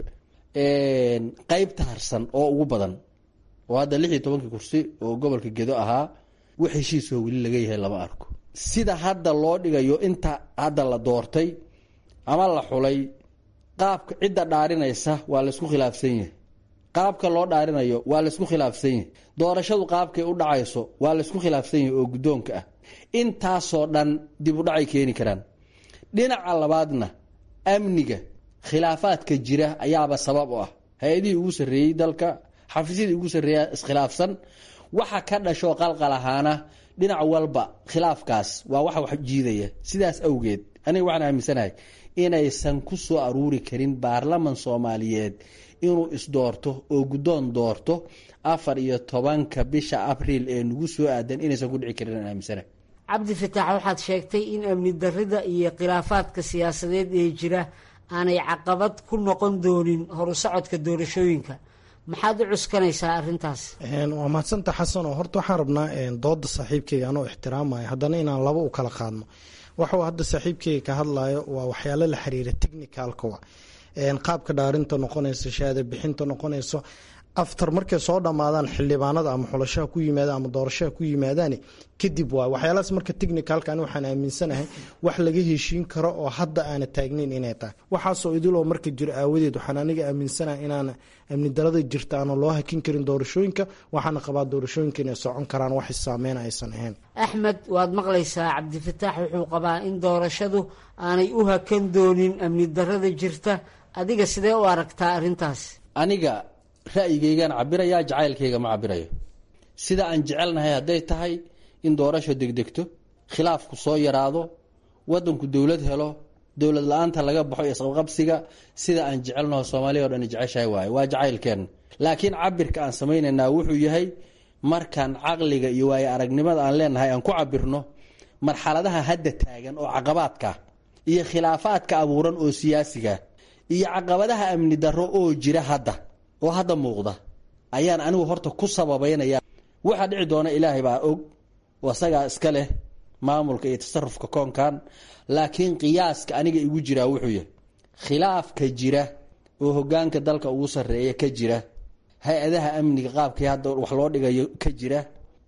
qeybta harsan oo ugu badan oo hadda lix iyo tobankii kursi oo gobolka gedo ahaa wax heshiisoo weli laga yahay lama arko sida hadda loo dhigayo inta hadda la doortay ama la xulay qaabka cidda dhaarinaysa waa laysku khilaafsan yahay qaabka loo dhaarinayo waa laysku khilaafsan yahay doorashadu qaabkay u dhacayso waa laysku khilaafsan yahay oo guddoonka ah intaasoo dhan dib u dhacay keeni karaan dhinaca labaadna amniga khilaafaadka jira ayaaba sabab u ah hay-adihii ugu sarreeyey dalka xafiisyadii ugu sarreeya iskhilaafsan waxa ka dhashoo qalqal ahaana dhinac walba khilaafkaas waa waxa wax jiidaya sidaas awgeed aniga waxaan aaminsanahay inaysan ku soo aruuri karin baarlaman soomaaliyeed inuu isdoorto oo guddoon doorto afar iyo tobanka bisha abriil ee nagu soo aadan inaysan ku dhici karin aan aaminsanahay cabdi fataax waxaad sheegtay in amni darrida iyo khilaafaadka siyaasadeed ee jira aanay caqabad ku noqon doonin horu socodka doorashooyinka maxaad u cuskanaysaa arrintaas waa mahadsanta xasan oo horta waxaan rabnaa dooda saaxiibkeyga anoo ixtiraamaya haddana inaan laba u kala qaadno waxuu hadda saaxiibkeyga ka hadlayo waa waxyaalo la xiriira technicalkawa qaabka dhaarinta noqonayso shahaada bixinta noqonayso aftar markay soo dhammaadaan xildhibaanada ama xulashaha ku yimaadaan ama doorashaha ku yimaadaan kadib waay waxyaalahaas marka technicalka ani waxaan aaminsanahay wax laga heshiin karo oo hadda aana taagnayn inay tahay waxaasoo idiloo marka jiro aawadeed waxaan aniga aaminsanahay inaan amni darada jirta aana loo hakin karin doorashooyinka waxaana qabaa doorashooyinka inay socon karaan wax saameyn aysan ahayn axmed waad maqlaysaa cabdifataax wuxuu qabaa in doorashadu aanay u hakan doonin amni darada jirta adiga sidee u aragtaa arrintaas aniga ra'yigaygaan cabirayaa jacaylkayga ma cabirayo sida aan jecelnahay hadday tahay in doorasho degdegto khilaafku soo yaraado wadanku dowlad helo dowlad la-aanta laga baxo isqabqabsiga sida aan jecelnaho soomaaliya o dhan jeceshahay waaye waa jacaylkeenna laakiin cabirka aan samaynaynaa wuxuu yahay markaan caqliga iyo waayo aragnimada aan leenahay aan ku cabirno marxaladaha hadda taagan oo caqabaadka iyo khilaafaadka abuuran oo siyaasiga iyo caqabadaha amni darro oo jira hadda oo hadda muuqda ayaan anigu horta ku sababeynaya waxaa dhici doona ilaahay baa og oo isagaa iska leh maamulka iyo tasarufka koonkan laakiin qiyaaska aniga igu jiraa wuxuu yahay khilaafka jira oo hogaanka dalka ugu sarreeya ka jira hay-adaha amniga qaabkii hadda wax loo dhigayo ka jira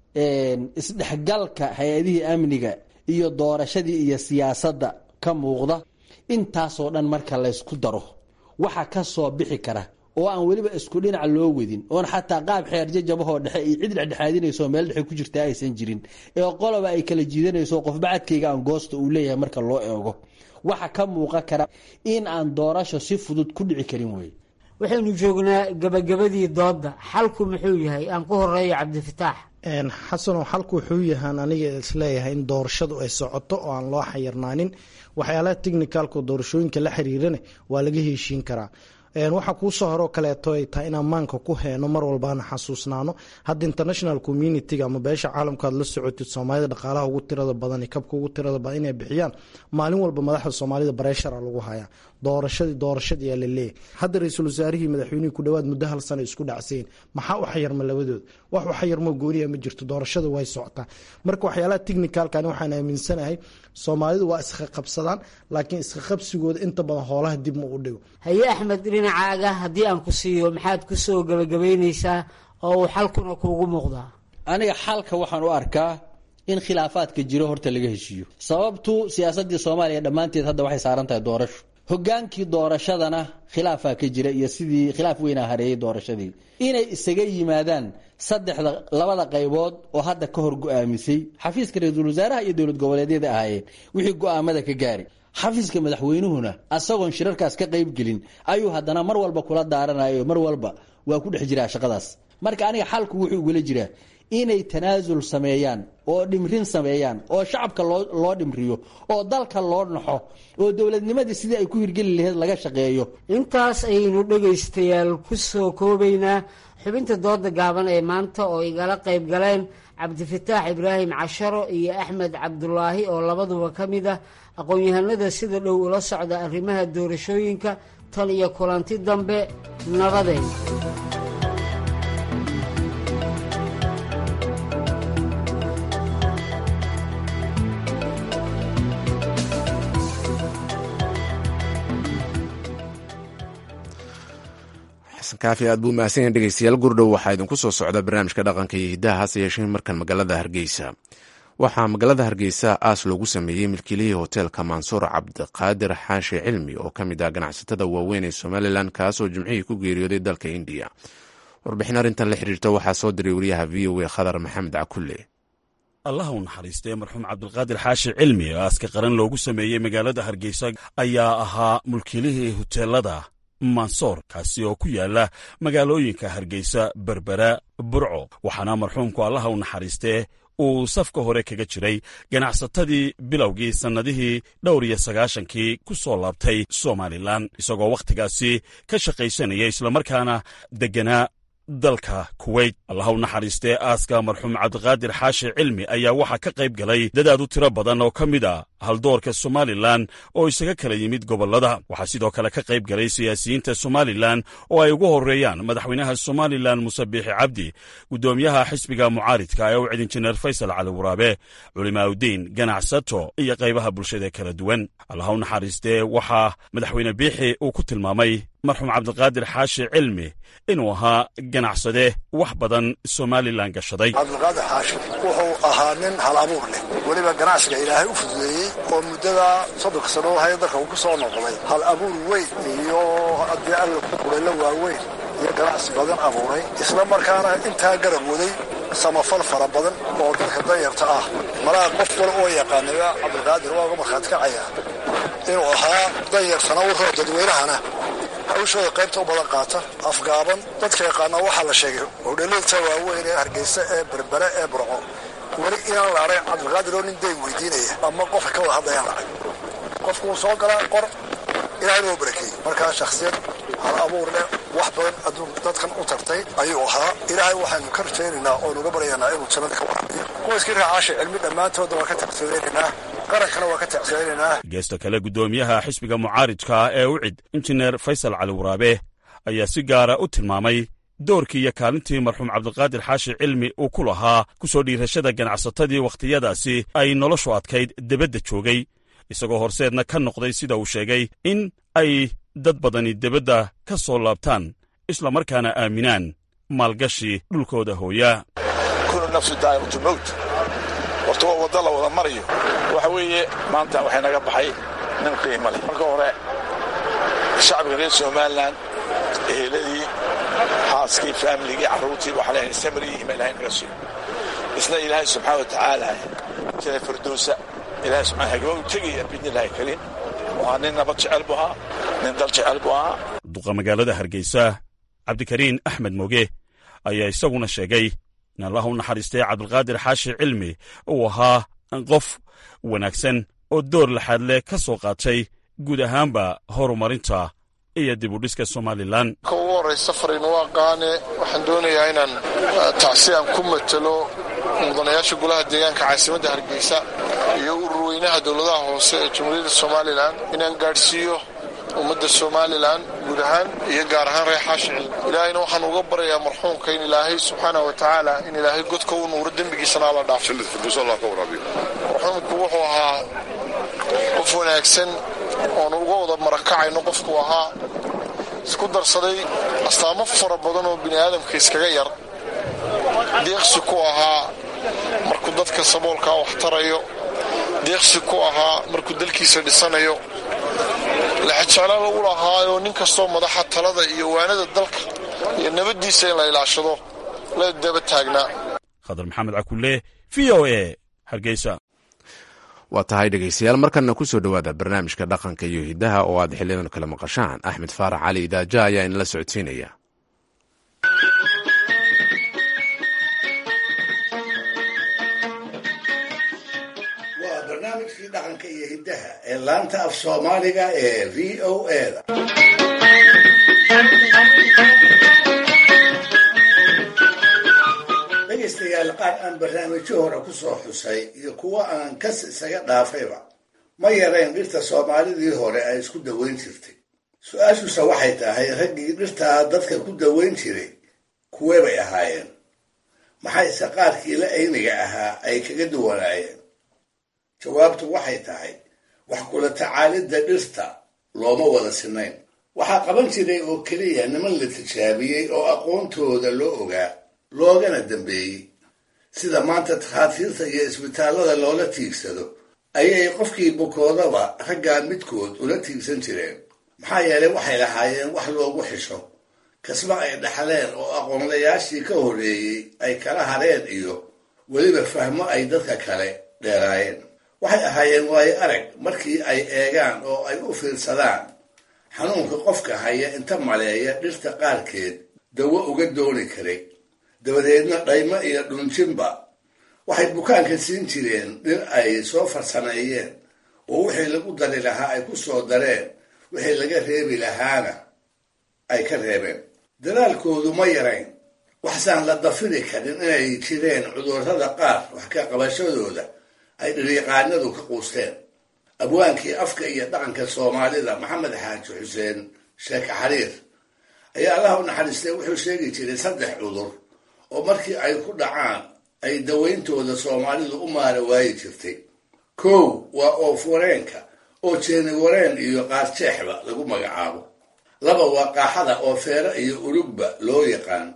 isdhexgalka hay-adihii amniga iyo doorashadii iyo siyaasadda ka muuqda intaasoo dhan marka laysku daro waxa ka soo bixi kara oo aan weliba isku dhinac loo wedin oon xataa qaab xeerjajabahoo dhexe iyo cid dhexdhexaadinayso meel dhexe ku jirta aysan jirin ee qoloba ay kala jiidanayso qof bacadkayga aan goosta uu leeyahay marka loo eego waxa ka muuqan kara in aan doorasho si fudud ku dhici karin wey waxaynu joognaa gabagabadii doodda xalku muxuu yahay aan ku horeeyo cabdifataax xasanoo xalku wuxuu yahaan aniga isleeyahay in doorashadu ay socoto oo aan loo xayirnaanin waxyaalaha technicalka doorashooyinka la xiriirana waa laga heshiin karaa waxaa kuusoo horoo kaleeto ay tahay inaan maanka ku heeno mar walbaana xasuusnaano hadda international communitiga ama beesha caalamka aad la socotid soomaalida dhaqaalaha ugu tirada badan kabka ugu tirada badan inay bixiyaan maalin walba madaxda soomaalida bareshara lagu hayaa doorashadii doorashadii aa laleeyahy hadda ra-iisul wasaarihii madaxweynihii ku dhawaad muddo hal sana isku dhacsayin maxaa u xayarma labadooda wax u xayarmo gooniya ma jirto doorashada way socotaa marka waxyaalaha technicalkani waxaan aaminsanahay soomaalidu waa iska qabsadaan laakiin iska qabsigooda inta badan hoolaha dib ma u dhigo haye axmed dhinacaaga haddii aan ku siiyo maxaad ku soo gabagabaynaysaa oo uu xalkuna kuugu muuqdaa aniga xalka waxaan u arkaa in khilaafaadka jiro horta laga heshiiyo sababtu siyaasadii soomaaliya dhammaanteed hadda waxay saaran tahay doorasho hogaankii doorashadana khilaafaa ka jira iyo sidii khilaaf weynaa hareeyay doorashadii inay isaga yimaadaan saddexda labada qaybood oo hadda ka hor go-aamisay xafiiska ra-iisul wasaaraha iyo dowlad goboleedyada ahaayeen wixii go-aamada ka gaari xafiiska madaxweynuhuna asagoon shirarkaas ka qaybgelin ayuu haddana mar walba kula daaranayo mar walba waa ku dhex jiraa shaqadaas marka aniga xalku wuxuu igula jiraa inay tanaasul sameeyaan oo dhimrin sameeyaan oo shacabka loo loo dhimriyo oo dalka loo naxo oo dowladnimadii sidii ay ku hirgeli lahayd laga shaqeeyo intaas ayaynu dhegaystayaal ku soo koobaynaa xubinta dooda gaaban ee maanta oo igala qayb galeen cabdifataax ibraahim casharo iyo axmed cabdulaahi oo labaduba ka mid ah aqoon-yahanada sida dhow ula socda arrimaha doorashooyinka tan iyo kulanti dambe nabadeen xasan kaafi aad buu mahadsan yahay dhegeystayaal gurdhow waxaa idinku soo socda barnaamijka dhaqanka iyo hiddaha hase yeeshee markan magaalada hargeysa waxaa magaalada hargeysa aas loogu sameeyey milkiilihii hoteelka mansuur cabdiqaadir xaashi cilmi oo ka mid ah ganacsatada waaweyn ee somalilan kaasoo jimcihii ku geeriyooday dalka indiya warbixin arrintan la xiriirta waxaa soo diray wariyaha v o a khadar maxamed cakulle allah u naxariistee marxuum cabdilqaadir xaashi cilmi oo aaska qaran loogu sameeyey magaalada hargeysa ayaa ahaa mulkiilihii hoteelada mansoor kaasi oo ku yaala magaalooyinka hargeysa berbera burco waxaana marxuumku allaha u naxariistee uu safka hore kaga jiray ganacsatadii bilowgii sannadihii dhowr iyo sagaashankii ku soo laabtay somalilan isagoo wakhtigaasi ka shaqaysanaya islamarkaana degganaa dalka kuweyt allaha u naxariistee aaska marxuum cabdiqaadir xaashi cilmi ayaa waxaa ka qayb galay dadaad u tiro badan oo ka mid a haldoorka somalilan oo isaga kala yimid gobollada waxaa sidoo kale ka qayb galay siyaasiyiinta somalilan oo ay ugu horreeyaan madaxweynaha somalilan muse biixi cabdi guddoomiyaha xisbiga mucaaridka ee u cid injineer faysal cali waraabe culimaaudiin ganacsato iyo qaybaha bulshada kala duwan allaha u naxariistee waxaa madaxweyne biixi uu ku tilmaamay marxuum cabdiqaadir xaashi cilmi inuu ahaa ganacsade wax badan somalilan gashaday cabdiqaadir xaashi wuxuu ahaa nin hal abuur leh weliba ganacsiga ilaahay u fududeeyey oo muddada soddonka sano haya dalka uu ku soo noqday hal abuur weyn iyo haddii alla kulaylo waaweyn iyo ganacsi badan abuuray isla markaana intaa garab waday samafal fara badan oo dadka danyarta ah malaha qof wal oo yaqaanaya cabdiqaadir waa uga markhaati kacaya inuu ahaa danyartana warroo dadweynahana hawshooda qaybta u badan qaata afgaaban dadka yaqaana waxaa la sheegay hodheelata waaweyn ee hargeysa ee berbere ee burco weli inaan la arag cabdiqaadir oo nin dayn weydiinaya ama qofka ka wada hadlayaan la arag qofku wuu soo galaa qor ilaahayna waa barakeeyey markaa shakhsiyad hal abuur leh wax badan adduun dadkan u tartay ayuu ahaa ilaahay waxaanu ka rajaynaynaa oo nuga baryaynaa inuu jannada ka waraabiyo qoyskii raacaasha cilmi dhammaantooda waa ka taqsiiraynaynaa qarankana waa ka taqsiiraynaynaa geesta kale guddoomiyaha xisbiga mucaaridka ee u cid injineer faysal cali waraabe ayaa si gaara u tilmaamay doorkii iyo kaalintii marxuum cabdiqaadir xaashi cilmi uu ku lahaa ku soo dhiirashada ganacsatadii wakhtiyadaasi ay noloshu adkayd debadda joogay isagoo horseedna ka noqday sida uu sheegay in ay dad badani debadda ka soo laabtaan isla markaana aaminaan maalgashi dhulkooda hooya kunu nafsu daa'imatu mowt horta waa wadda la wada marayo waxa weeye maanta waxay naga baxay nin qiimo leh marka hore shacbiga reer somalilan eheladii xaaskii faamiligii carruurtii waxaa leeyahay samri ima ilahay naga siiyo isna ilaahay subxaana wa tacaala sida firdowsa ilahay subxaana hagaba u tegaya bidni illaahi kariim waa nin nabad jecel buu ahaa nin dal jecel buu ahaa duqa magaalada hargeysa cabdikariin axmed moge ayaa isaguna sheegay in allah u naxariistay cabdilqaadir xaashi cilmi uu ahaa qof wanaagsan oo door laxaad leh ka soo qaatay guud ahaanba horumarinta iyo dib u dhiska somalilan ka ugu horraysa fariinu aqaane waxaan doonayaa inaan tacsi aan ku matelo mudanayaasha golaha deegaanka caasimadda hargeysa iyo ururweynaha dowladaha hoose ee jamhuuriyadda somalilan inaan gaadhsiiyo ummadda somalilan guud ahaan iyo gaar ahaan reer xaashi cilmi ilaahayna waxaan uga baryayaa marxuumka in ilaahay subxaana wa tacaala in ilaahay godka u nuuro dembigiisana alla dhaafo marxuumku wuxuu ahaa qof wanaagsan oonu uga wada marakacayno qofku ahaa isku darsaday astaamo fara badan oo bini aadamka iskaga yar deeqsi ku ahaa markuu dadka saboolkaa wax tarayo deeqsi ku ahaa markuu dalkiisa dhisanayo laxajeclaal u lahaayoo nin kastoo madaxa talada iyo waanada dalka iyo nabaddiisa in la ilaashado la daba taagnaa khadar maxamed cakulle v o e hargeysa waa tahay dhegaystayaal markanna ku soo dhowaada barnaamijka dhaqanka iyo hiddaha oo aad xiliyadan kale maqashaan axmed faarax cali idaaja ayaa inala socodsiinaya barnaamijkii dhaqanka iyo hiddaha ee laanta af soomaaliga ee v o eda dhegaystayaal qaar aan barnaamijyo hore ku soo xusay iyo kuwo aan kas isaga dhaafayba ma yarayn dhirta soomaalidii hore ay isku daweyn jirtay su-aashuse waxay tahay raggii dhirtaa dadka ku daweyn jiray kuwee bay ahaayeen maxayse qaarkii la ayniga ahaa ay kaga duwanaayeen jawaabtu waxay tahay wax kula tacaalidda dhirta looma wada sinayn waxaa qaban jiray oo keliya niman la tijaabiyey oo aqoontooda loo ogaa loogana dambeeyey sida maanta takhaatiirta iyo isbitaallada loola tiigsado ayay qofkii bukoodaba raggaa midkood ula tiigsan jireen maxaa yeelay waxay lahaayeen wax loogu xisho kasba ay dhaxleen oo aqoonlayaashii ka horreeyey ay kala hareen iyo weliba fahmo ay dadka kale dheeraayeen waxay ahaayeen waayo arag markii ay eegaan oo ay u fiirsadaan xanuunka qofka haya inta maleeya dhirta qaarkeed dawo uga dooni karay dabadeedna dhaymo iyo dhunjinba waxay bukaanka siin jireen dhir ay soo farsameeyeen oo wixii lagu dari lahaa ay ku soo dareen wixii laga reebi lahaana ay ka reebeen dadaalkoodu ma yarayn waxsaan la dafiri karin inay jireen cudurrada qaar wax ka qabashadooda ay dhiriiqaanadu ka quusteen abwaankii afka iyo dhaqanka soomaalida maxamed xaaji xuseen sheeke xariir ayaa allah u naxariistay wuxuu sheegi jiray saddex cudur oo markii ay ku dhacaan ay dawayntooda soomaalidu u maara waayi jirtay kow waa oof-wareenka oo jeeni wareen iyo qaarjeexba lagu magacaabo laba waa qaaxada oo feero iyo urugba loo yaqaan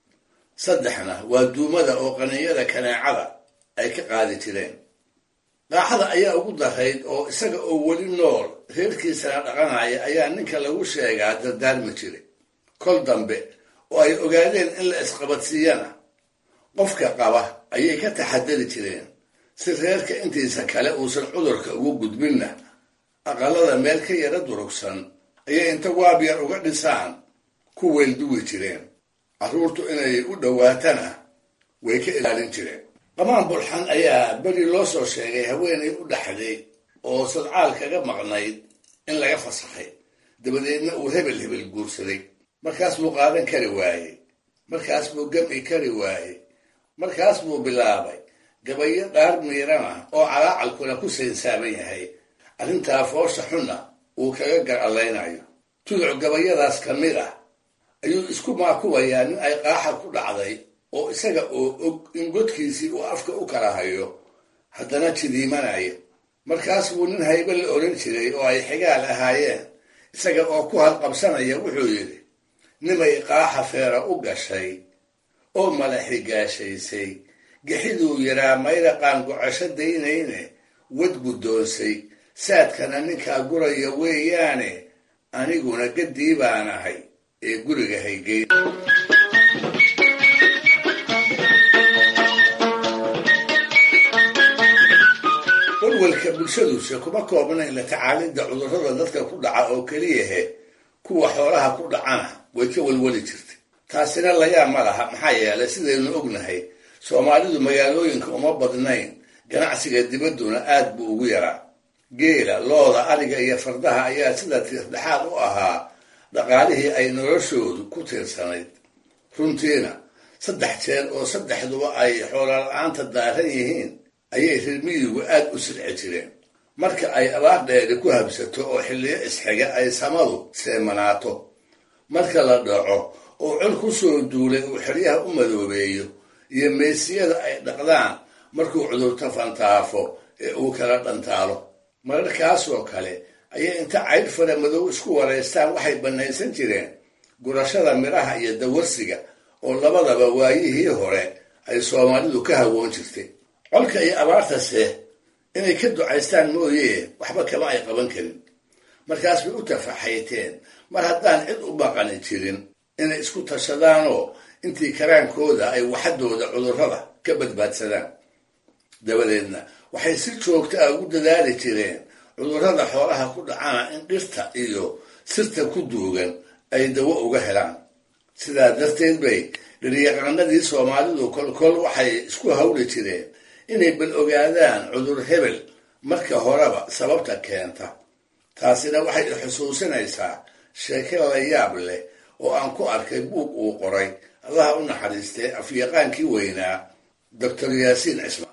saddexna waa duumada oo qaninyada kaneecada ay ka qaadi jireen qaaxada ayaa ugu darayd oo isaga oo weli nool reerkiisana dhaqanaya ayaa ninka lagu sheegaa dardaarmi jiray kol dambe oo ay ogaadeen in la isqabadsiiyana qofka qaba ayay ka taxadari jireen si reerka intiisa kale uusan cudurka ugu gudbinna aqalada meel ka yara durugsan ayay inta waabyar uga dhisaan ku weelduwi jireen carruurtu inay u dhowaatana way ka ilaalin jireen qamaan bulxan ayaa beri loo soo sheegay haweenay u dhaxday oo sadcaal kaga maqnayd in laga fasakhay dabadeedna uu hebel hebel guursaday markaas buu qaadan kari waayey markaas buu gami kari waayey markaas buu bilaabay gabayo dhaar miirana oo calaacalkuna ku saynsaaban yahay arrintaa foosha xunna uu kaga gar allaynayo tuduc gabayadaas ka mid ah ayuu isku maakuwayaa nin ay qaaxa ku dhacday oo isaga oo og in godkiisii uu afka u kala hayo haddana jidiimanaya markaas buu nin haybe la odhan jiray oo ay xigaal ahaayeen isaga oo ku halqabsanaya wuxuu yidhi nimay qaaxa feera u gashay oo mala xigaashaysay gixiduu yaraa mayraqaan gocasho daynayne wad guddoonsay saadkana ninkaa guraya weeyaane aniguna gaddii baan ahay ee guriga haygeyn walwalka bulshaduse kuma koobnayn la tacaalidda cudurrada dadka ku dhaca oo keliyahe kuwa xoolaha ku dhacana way ka walwali jirtay taasina layaa ma laha maxaa yeelay sidaynu ognahay soomaalidu magaalooyinka uma badnayn ganacsiga dibadduna aad buu ugu yaraa geela looda ariga iyo fardaha ayaa sida tiirdhexaad u ahaa dhaqaalihii ay noloshoodu ku tiirsanayd runtiina saddex jeer oo saddexduba ay xoola-la-aanta daaran yihiin ayay reer miyigu aad u silci jireen marka ay abaar dheeri ku habsato oo xilliyo isxiga ay samadu seemanaato marka la dhaco oo col ku soo duulay uu xeryaha u madoobeeyo iyo meesiyada ay dhaqdaan markuu cudurta fantaafo ee uu kala dhantaalo mararkaasoo kale ayay inta caydh fara madow isku waraystaan waxay bannaysan jireen gurashada midhaha iyo dawarsiga oo labadaba waayihii hore ay soomaalidu ka hawoon jirtay colka iyo abaartase inay ka ducaystaan mooyee waxba kama ay qaban karin markaas bay u tafaxayteen mar haddaan cid u baqani jirin inay isku tashadaanoo intii karaankooda ay waxadooda cudurrada ka badbaadsadaan dabadeedna waxay si joogta ah ugu dadaali jireen cudurrada xoolaha ku dhacana in dhirta iyo sirta ku duugan ay dawo uga helaan sidaa darteed bay dhiryaqaanadii soomaalidu kolkol waxay isku hawli jireen inay bal ogaadaan cudur hebel marka horeba sababta keenta taasina waxay xusuusinaysaa sheeke la yaab leh oo aan ku arkay buug uu qoray allaha u naxariistay afyaqaankii weynaa doctor yaasiin cismaan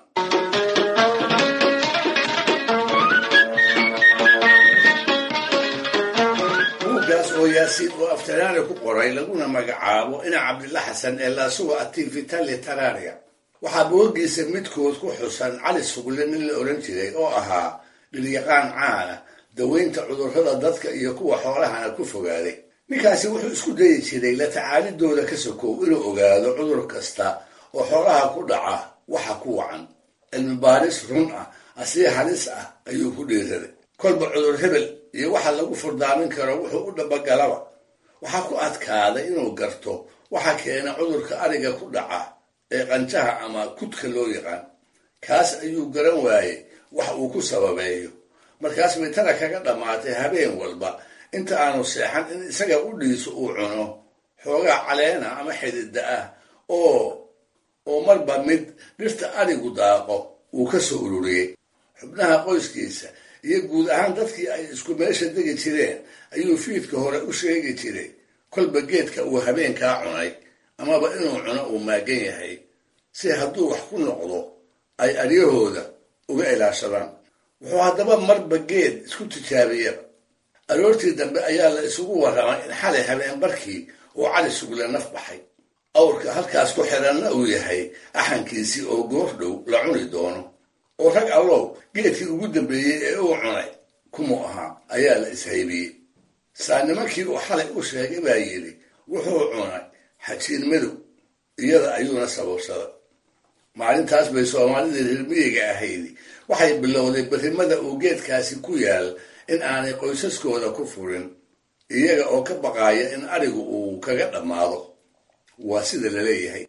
buuggaas oo yaasiin oo aftaraari ku qoray laguna magacaabo ina cabdilla xasan ee laasuga ativitali tararia waxaa boogiisa midkood ku xusan cali sugle nin la odhan jiray oo ahaa dhiryaqaan caana daweynta cudurrada dadka iyo kuwa xoolahana ku fogaaday ninkaasi wuxuu isku dayi jiray la tacaalidooda ka sokow inuu ogaado cudur kasta oo xoolaha ku dhaca waxa ku wacan cilmi baaris run ah asii halis ah ayuu ku dhiiraday kolba cudur hebel iyo waxa lagu furdaamin karo wuxuu u dhabagalaba waxaa ku adkaaday inuu garto waxa keena cudurka ariga ku dhaca ee qanjaha ama kudka loo yaqaan kaas ayuu garan waayey wax uu ku sababeeyo markaas bay tana kaga dhammaatay habeen walba inta aanu seexan in isaga u dhiiso uu cuno xoogaa caleena ama xidida ah oo oo marba mid dhirta arigu daaqo uu ka soo ururiyey xubnaha qoyskiisa iyo guud ahaan dadkii ay isku meesha degi jireen ayuu fiidka hore u sheegi jiray kolba geedka uu habeenkaa cunay amaba inuu cuno uu maagan yahay si hadduu wax ku noqdo ay aryahooda uga ilaashadaan wuxuu haddaba marba geed isku tijaabiyaba aroortii dambe ayaa la isugu warramay in xalay habeen barkii uu cali sugle naf baxay awrka halkaas ku xiranna uu yahay axankiisii oo goor dhow la cuni doono oo rag allow geedkii ugu dambeeyey ee uu cunay kumu ahaa ayaa la ishaybiyey saa nimankii uu xalay u sheegay baa yidhi wuxuu cunay xajiin madow iyada ayuuna sababsaday maalintaas bay soomaalidii reermiyiga ahaydi waxay bilowday berrimada uu geedkaasi ku yaal in aanay qoysaskooda ku furin iyaga oo ka baqaaya in arigu uu kaga dhammaado waa sida la leeyahay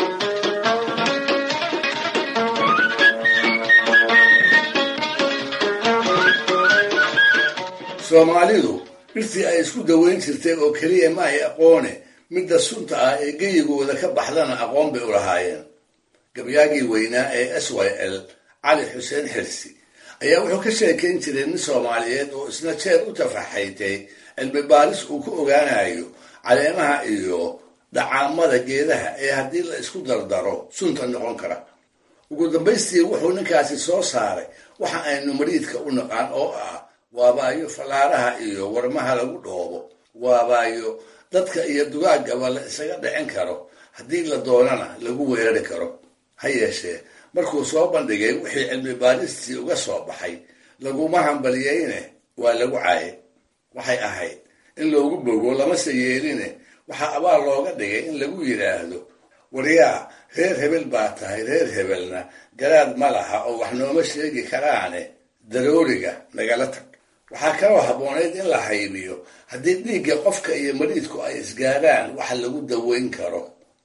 soomaalidu dhirtii ay isku daweyn jirtay oo keliya ma ay aqoone midda sunta ah ee geyigooda ka baxdana aqoon bay u lahaayeen gabyaagii weynaa ee s y l cali xuseen xirsi ayaa wuxuu ka sheekayn jiray nin soomaaliyeed oo isna jeer u tafaxaytay cilmi baaris uu ku ogaanayo caleemaha iyo dhacaamada geedaha ee haddii la isku dardaro sunta noqon kara ugu dambaystii wuxuu ninkaasi soo saaray waxa aynu mariidka u naqaan oo ah waabaayo fallaaraha iyo warmaha lagu dhoobo waabaayo dadka iyo dugaagaba la isaga dhicin karo haddii la doonana lagu weerari karo ha yeeshee markuu soo bandhigay wixii cilmi baaristii uga soo baxay laguma hambaliyeyne waa lagu caayay waxay ahayd in loogu bogo lamase yeeline waxaa abaal looga dhigay in lagu yidhaahdo waryaa reer hebel baa tahay reer hebelna garaad ma laha oo wax nooma sheegi karaane darooriga nagala tag waxaa kaloo habboonayd in la haybiyo haddii dhiigga qofka iyo mariidku ay isgaadhaan waxa lagu daweyn karo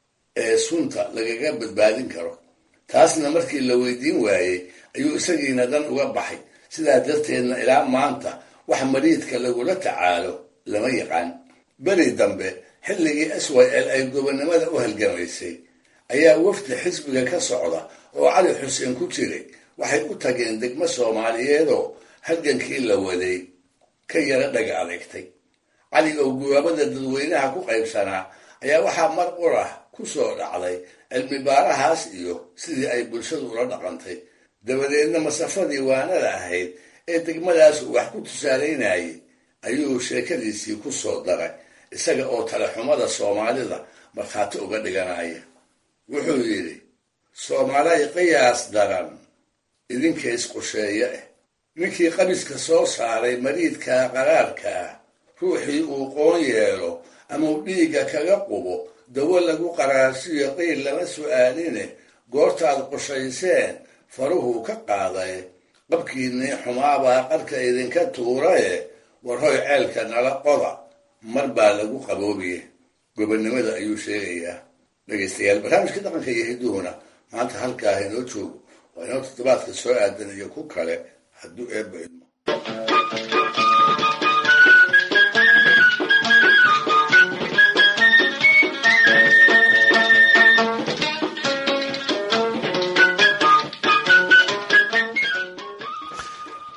ee sunta lagaga badbaadin karo taasna markii la weydiin waayey ayuu isagiina dan uga baxay sidaa darteedna ilaa maanta wax mariidka lagula tacaalo lama yaqaan beri dambe xilligii s y l ay gobonnimada u halgamaysay ayaa wafdi xisbiga ka socda oo cali xuseen ku jiray waxay u tageen degmo soomaaliyeedoo halgankii la waday ka yara dhaga adeegtay cali oo guwaabada dadweynaha ku qaybsanaa ayaa waxaa mar urah ku soo dhacday cilmi baarahaas iyo sidii ay bulshadu ula dhaqantay dabadeedna masafadii waanada ahayd ee degmadaas uu wax ku tusaalaynayay ayuu sheekadiisii ku soo daray isaga oo talexumada soomaalida markhaati uga dhiganaya wuxuu yidhi soomaalay qiyaas daran idinka isqusheeye ah ninkii qabiska soo saaray mariidka qaraarka ah ruuxii uu qoon yeelo ama uu dhiigga kaga qubo dawo lagu qaraarsiyo qiil lama su'aaline goortaad qushayseen faruhuu ka qaaday qabkiinnii xumaabaa qarka idinka tuuraye warhoy ceelka nala qoda mar baa lagu qaboobiye gobonnimada ayuu sheegayaa dhegaystayaal barnaamijka dhaqanka iyo hidduhuna maanta halkaah inoo joogo waa inoo toddobaadka soo aadan iyo ku kale hadduu eebba idmo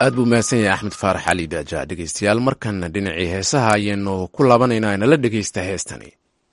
aad buu mahadsan yahay axmed faarax cali daaja dhegeystayaal markanna dhinacii heesaha ayaynu ku laabanaynaa inala dhegeysta heestani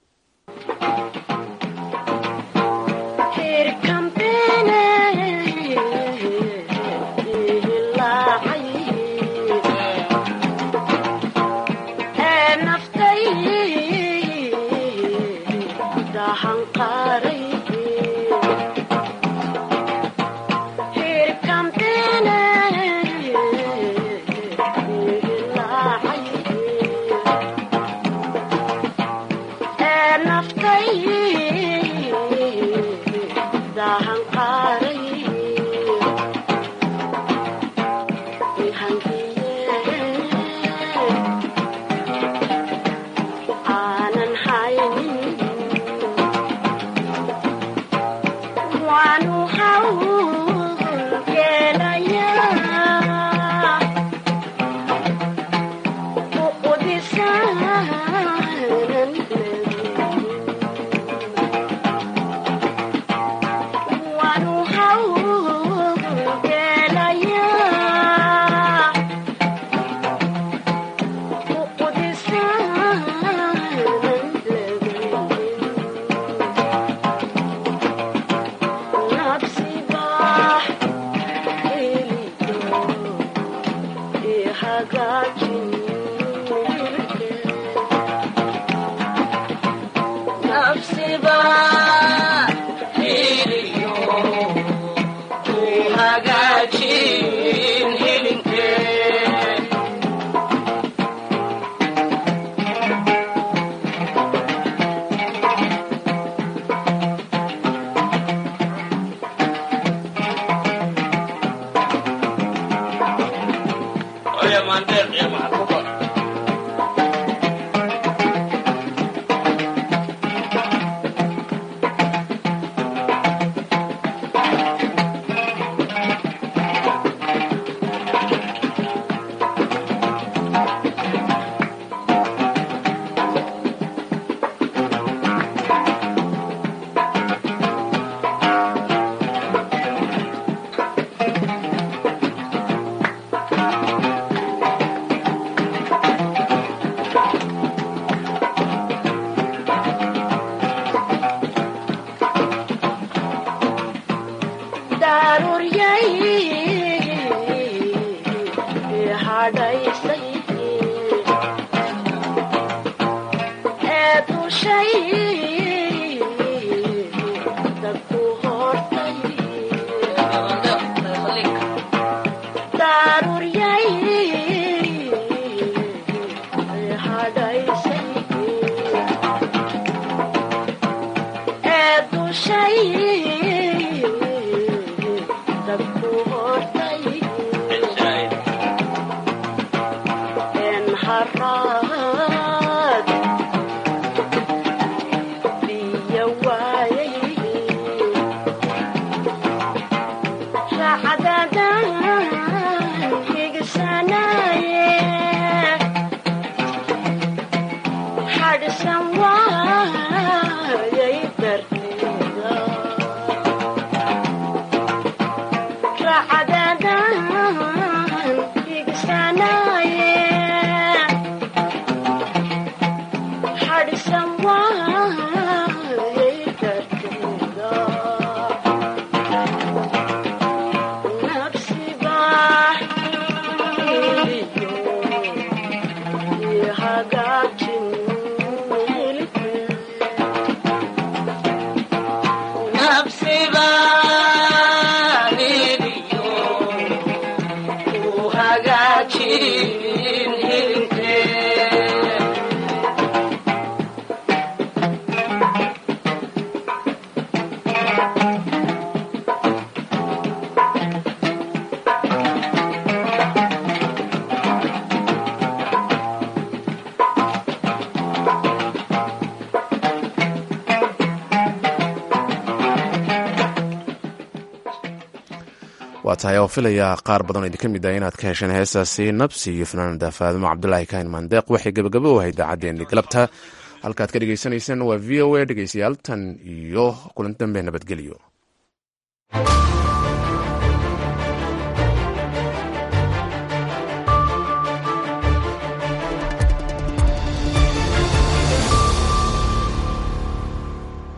waa tahay oo filayaa qaar badan oo idinka mid ah inaad ka hesheen heestaasi nabsi iyo fanaanada faadimo cabdulaahi kahin mandeeq waxay gebagabo u ahayd idaacaddeenni galabta halkaad ka dhegaysanayseen waa v o a dhegeystayaal tan iyo kulan dambe nabadgelyo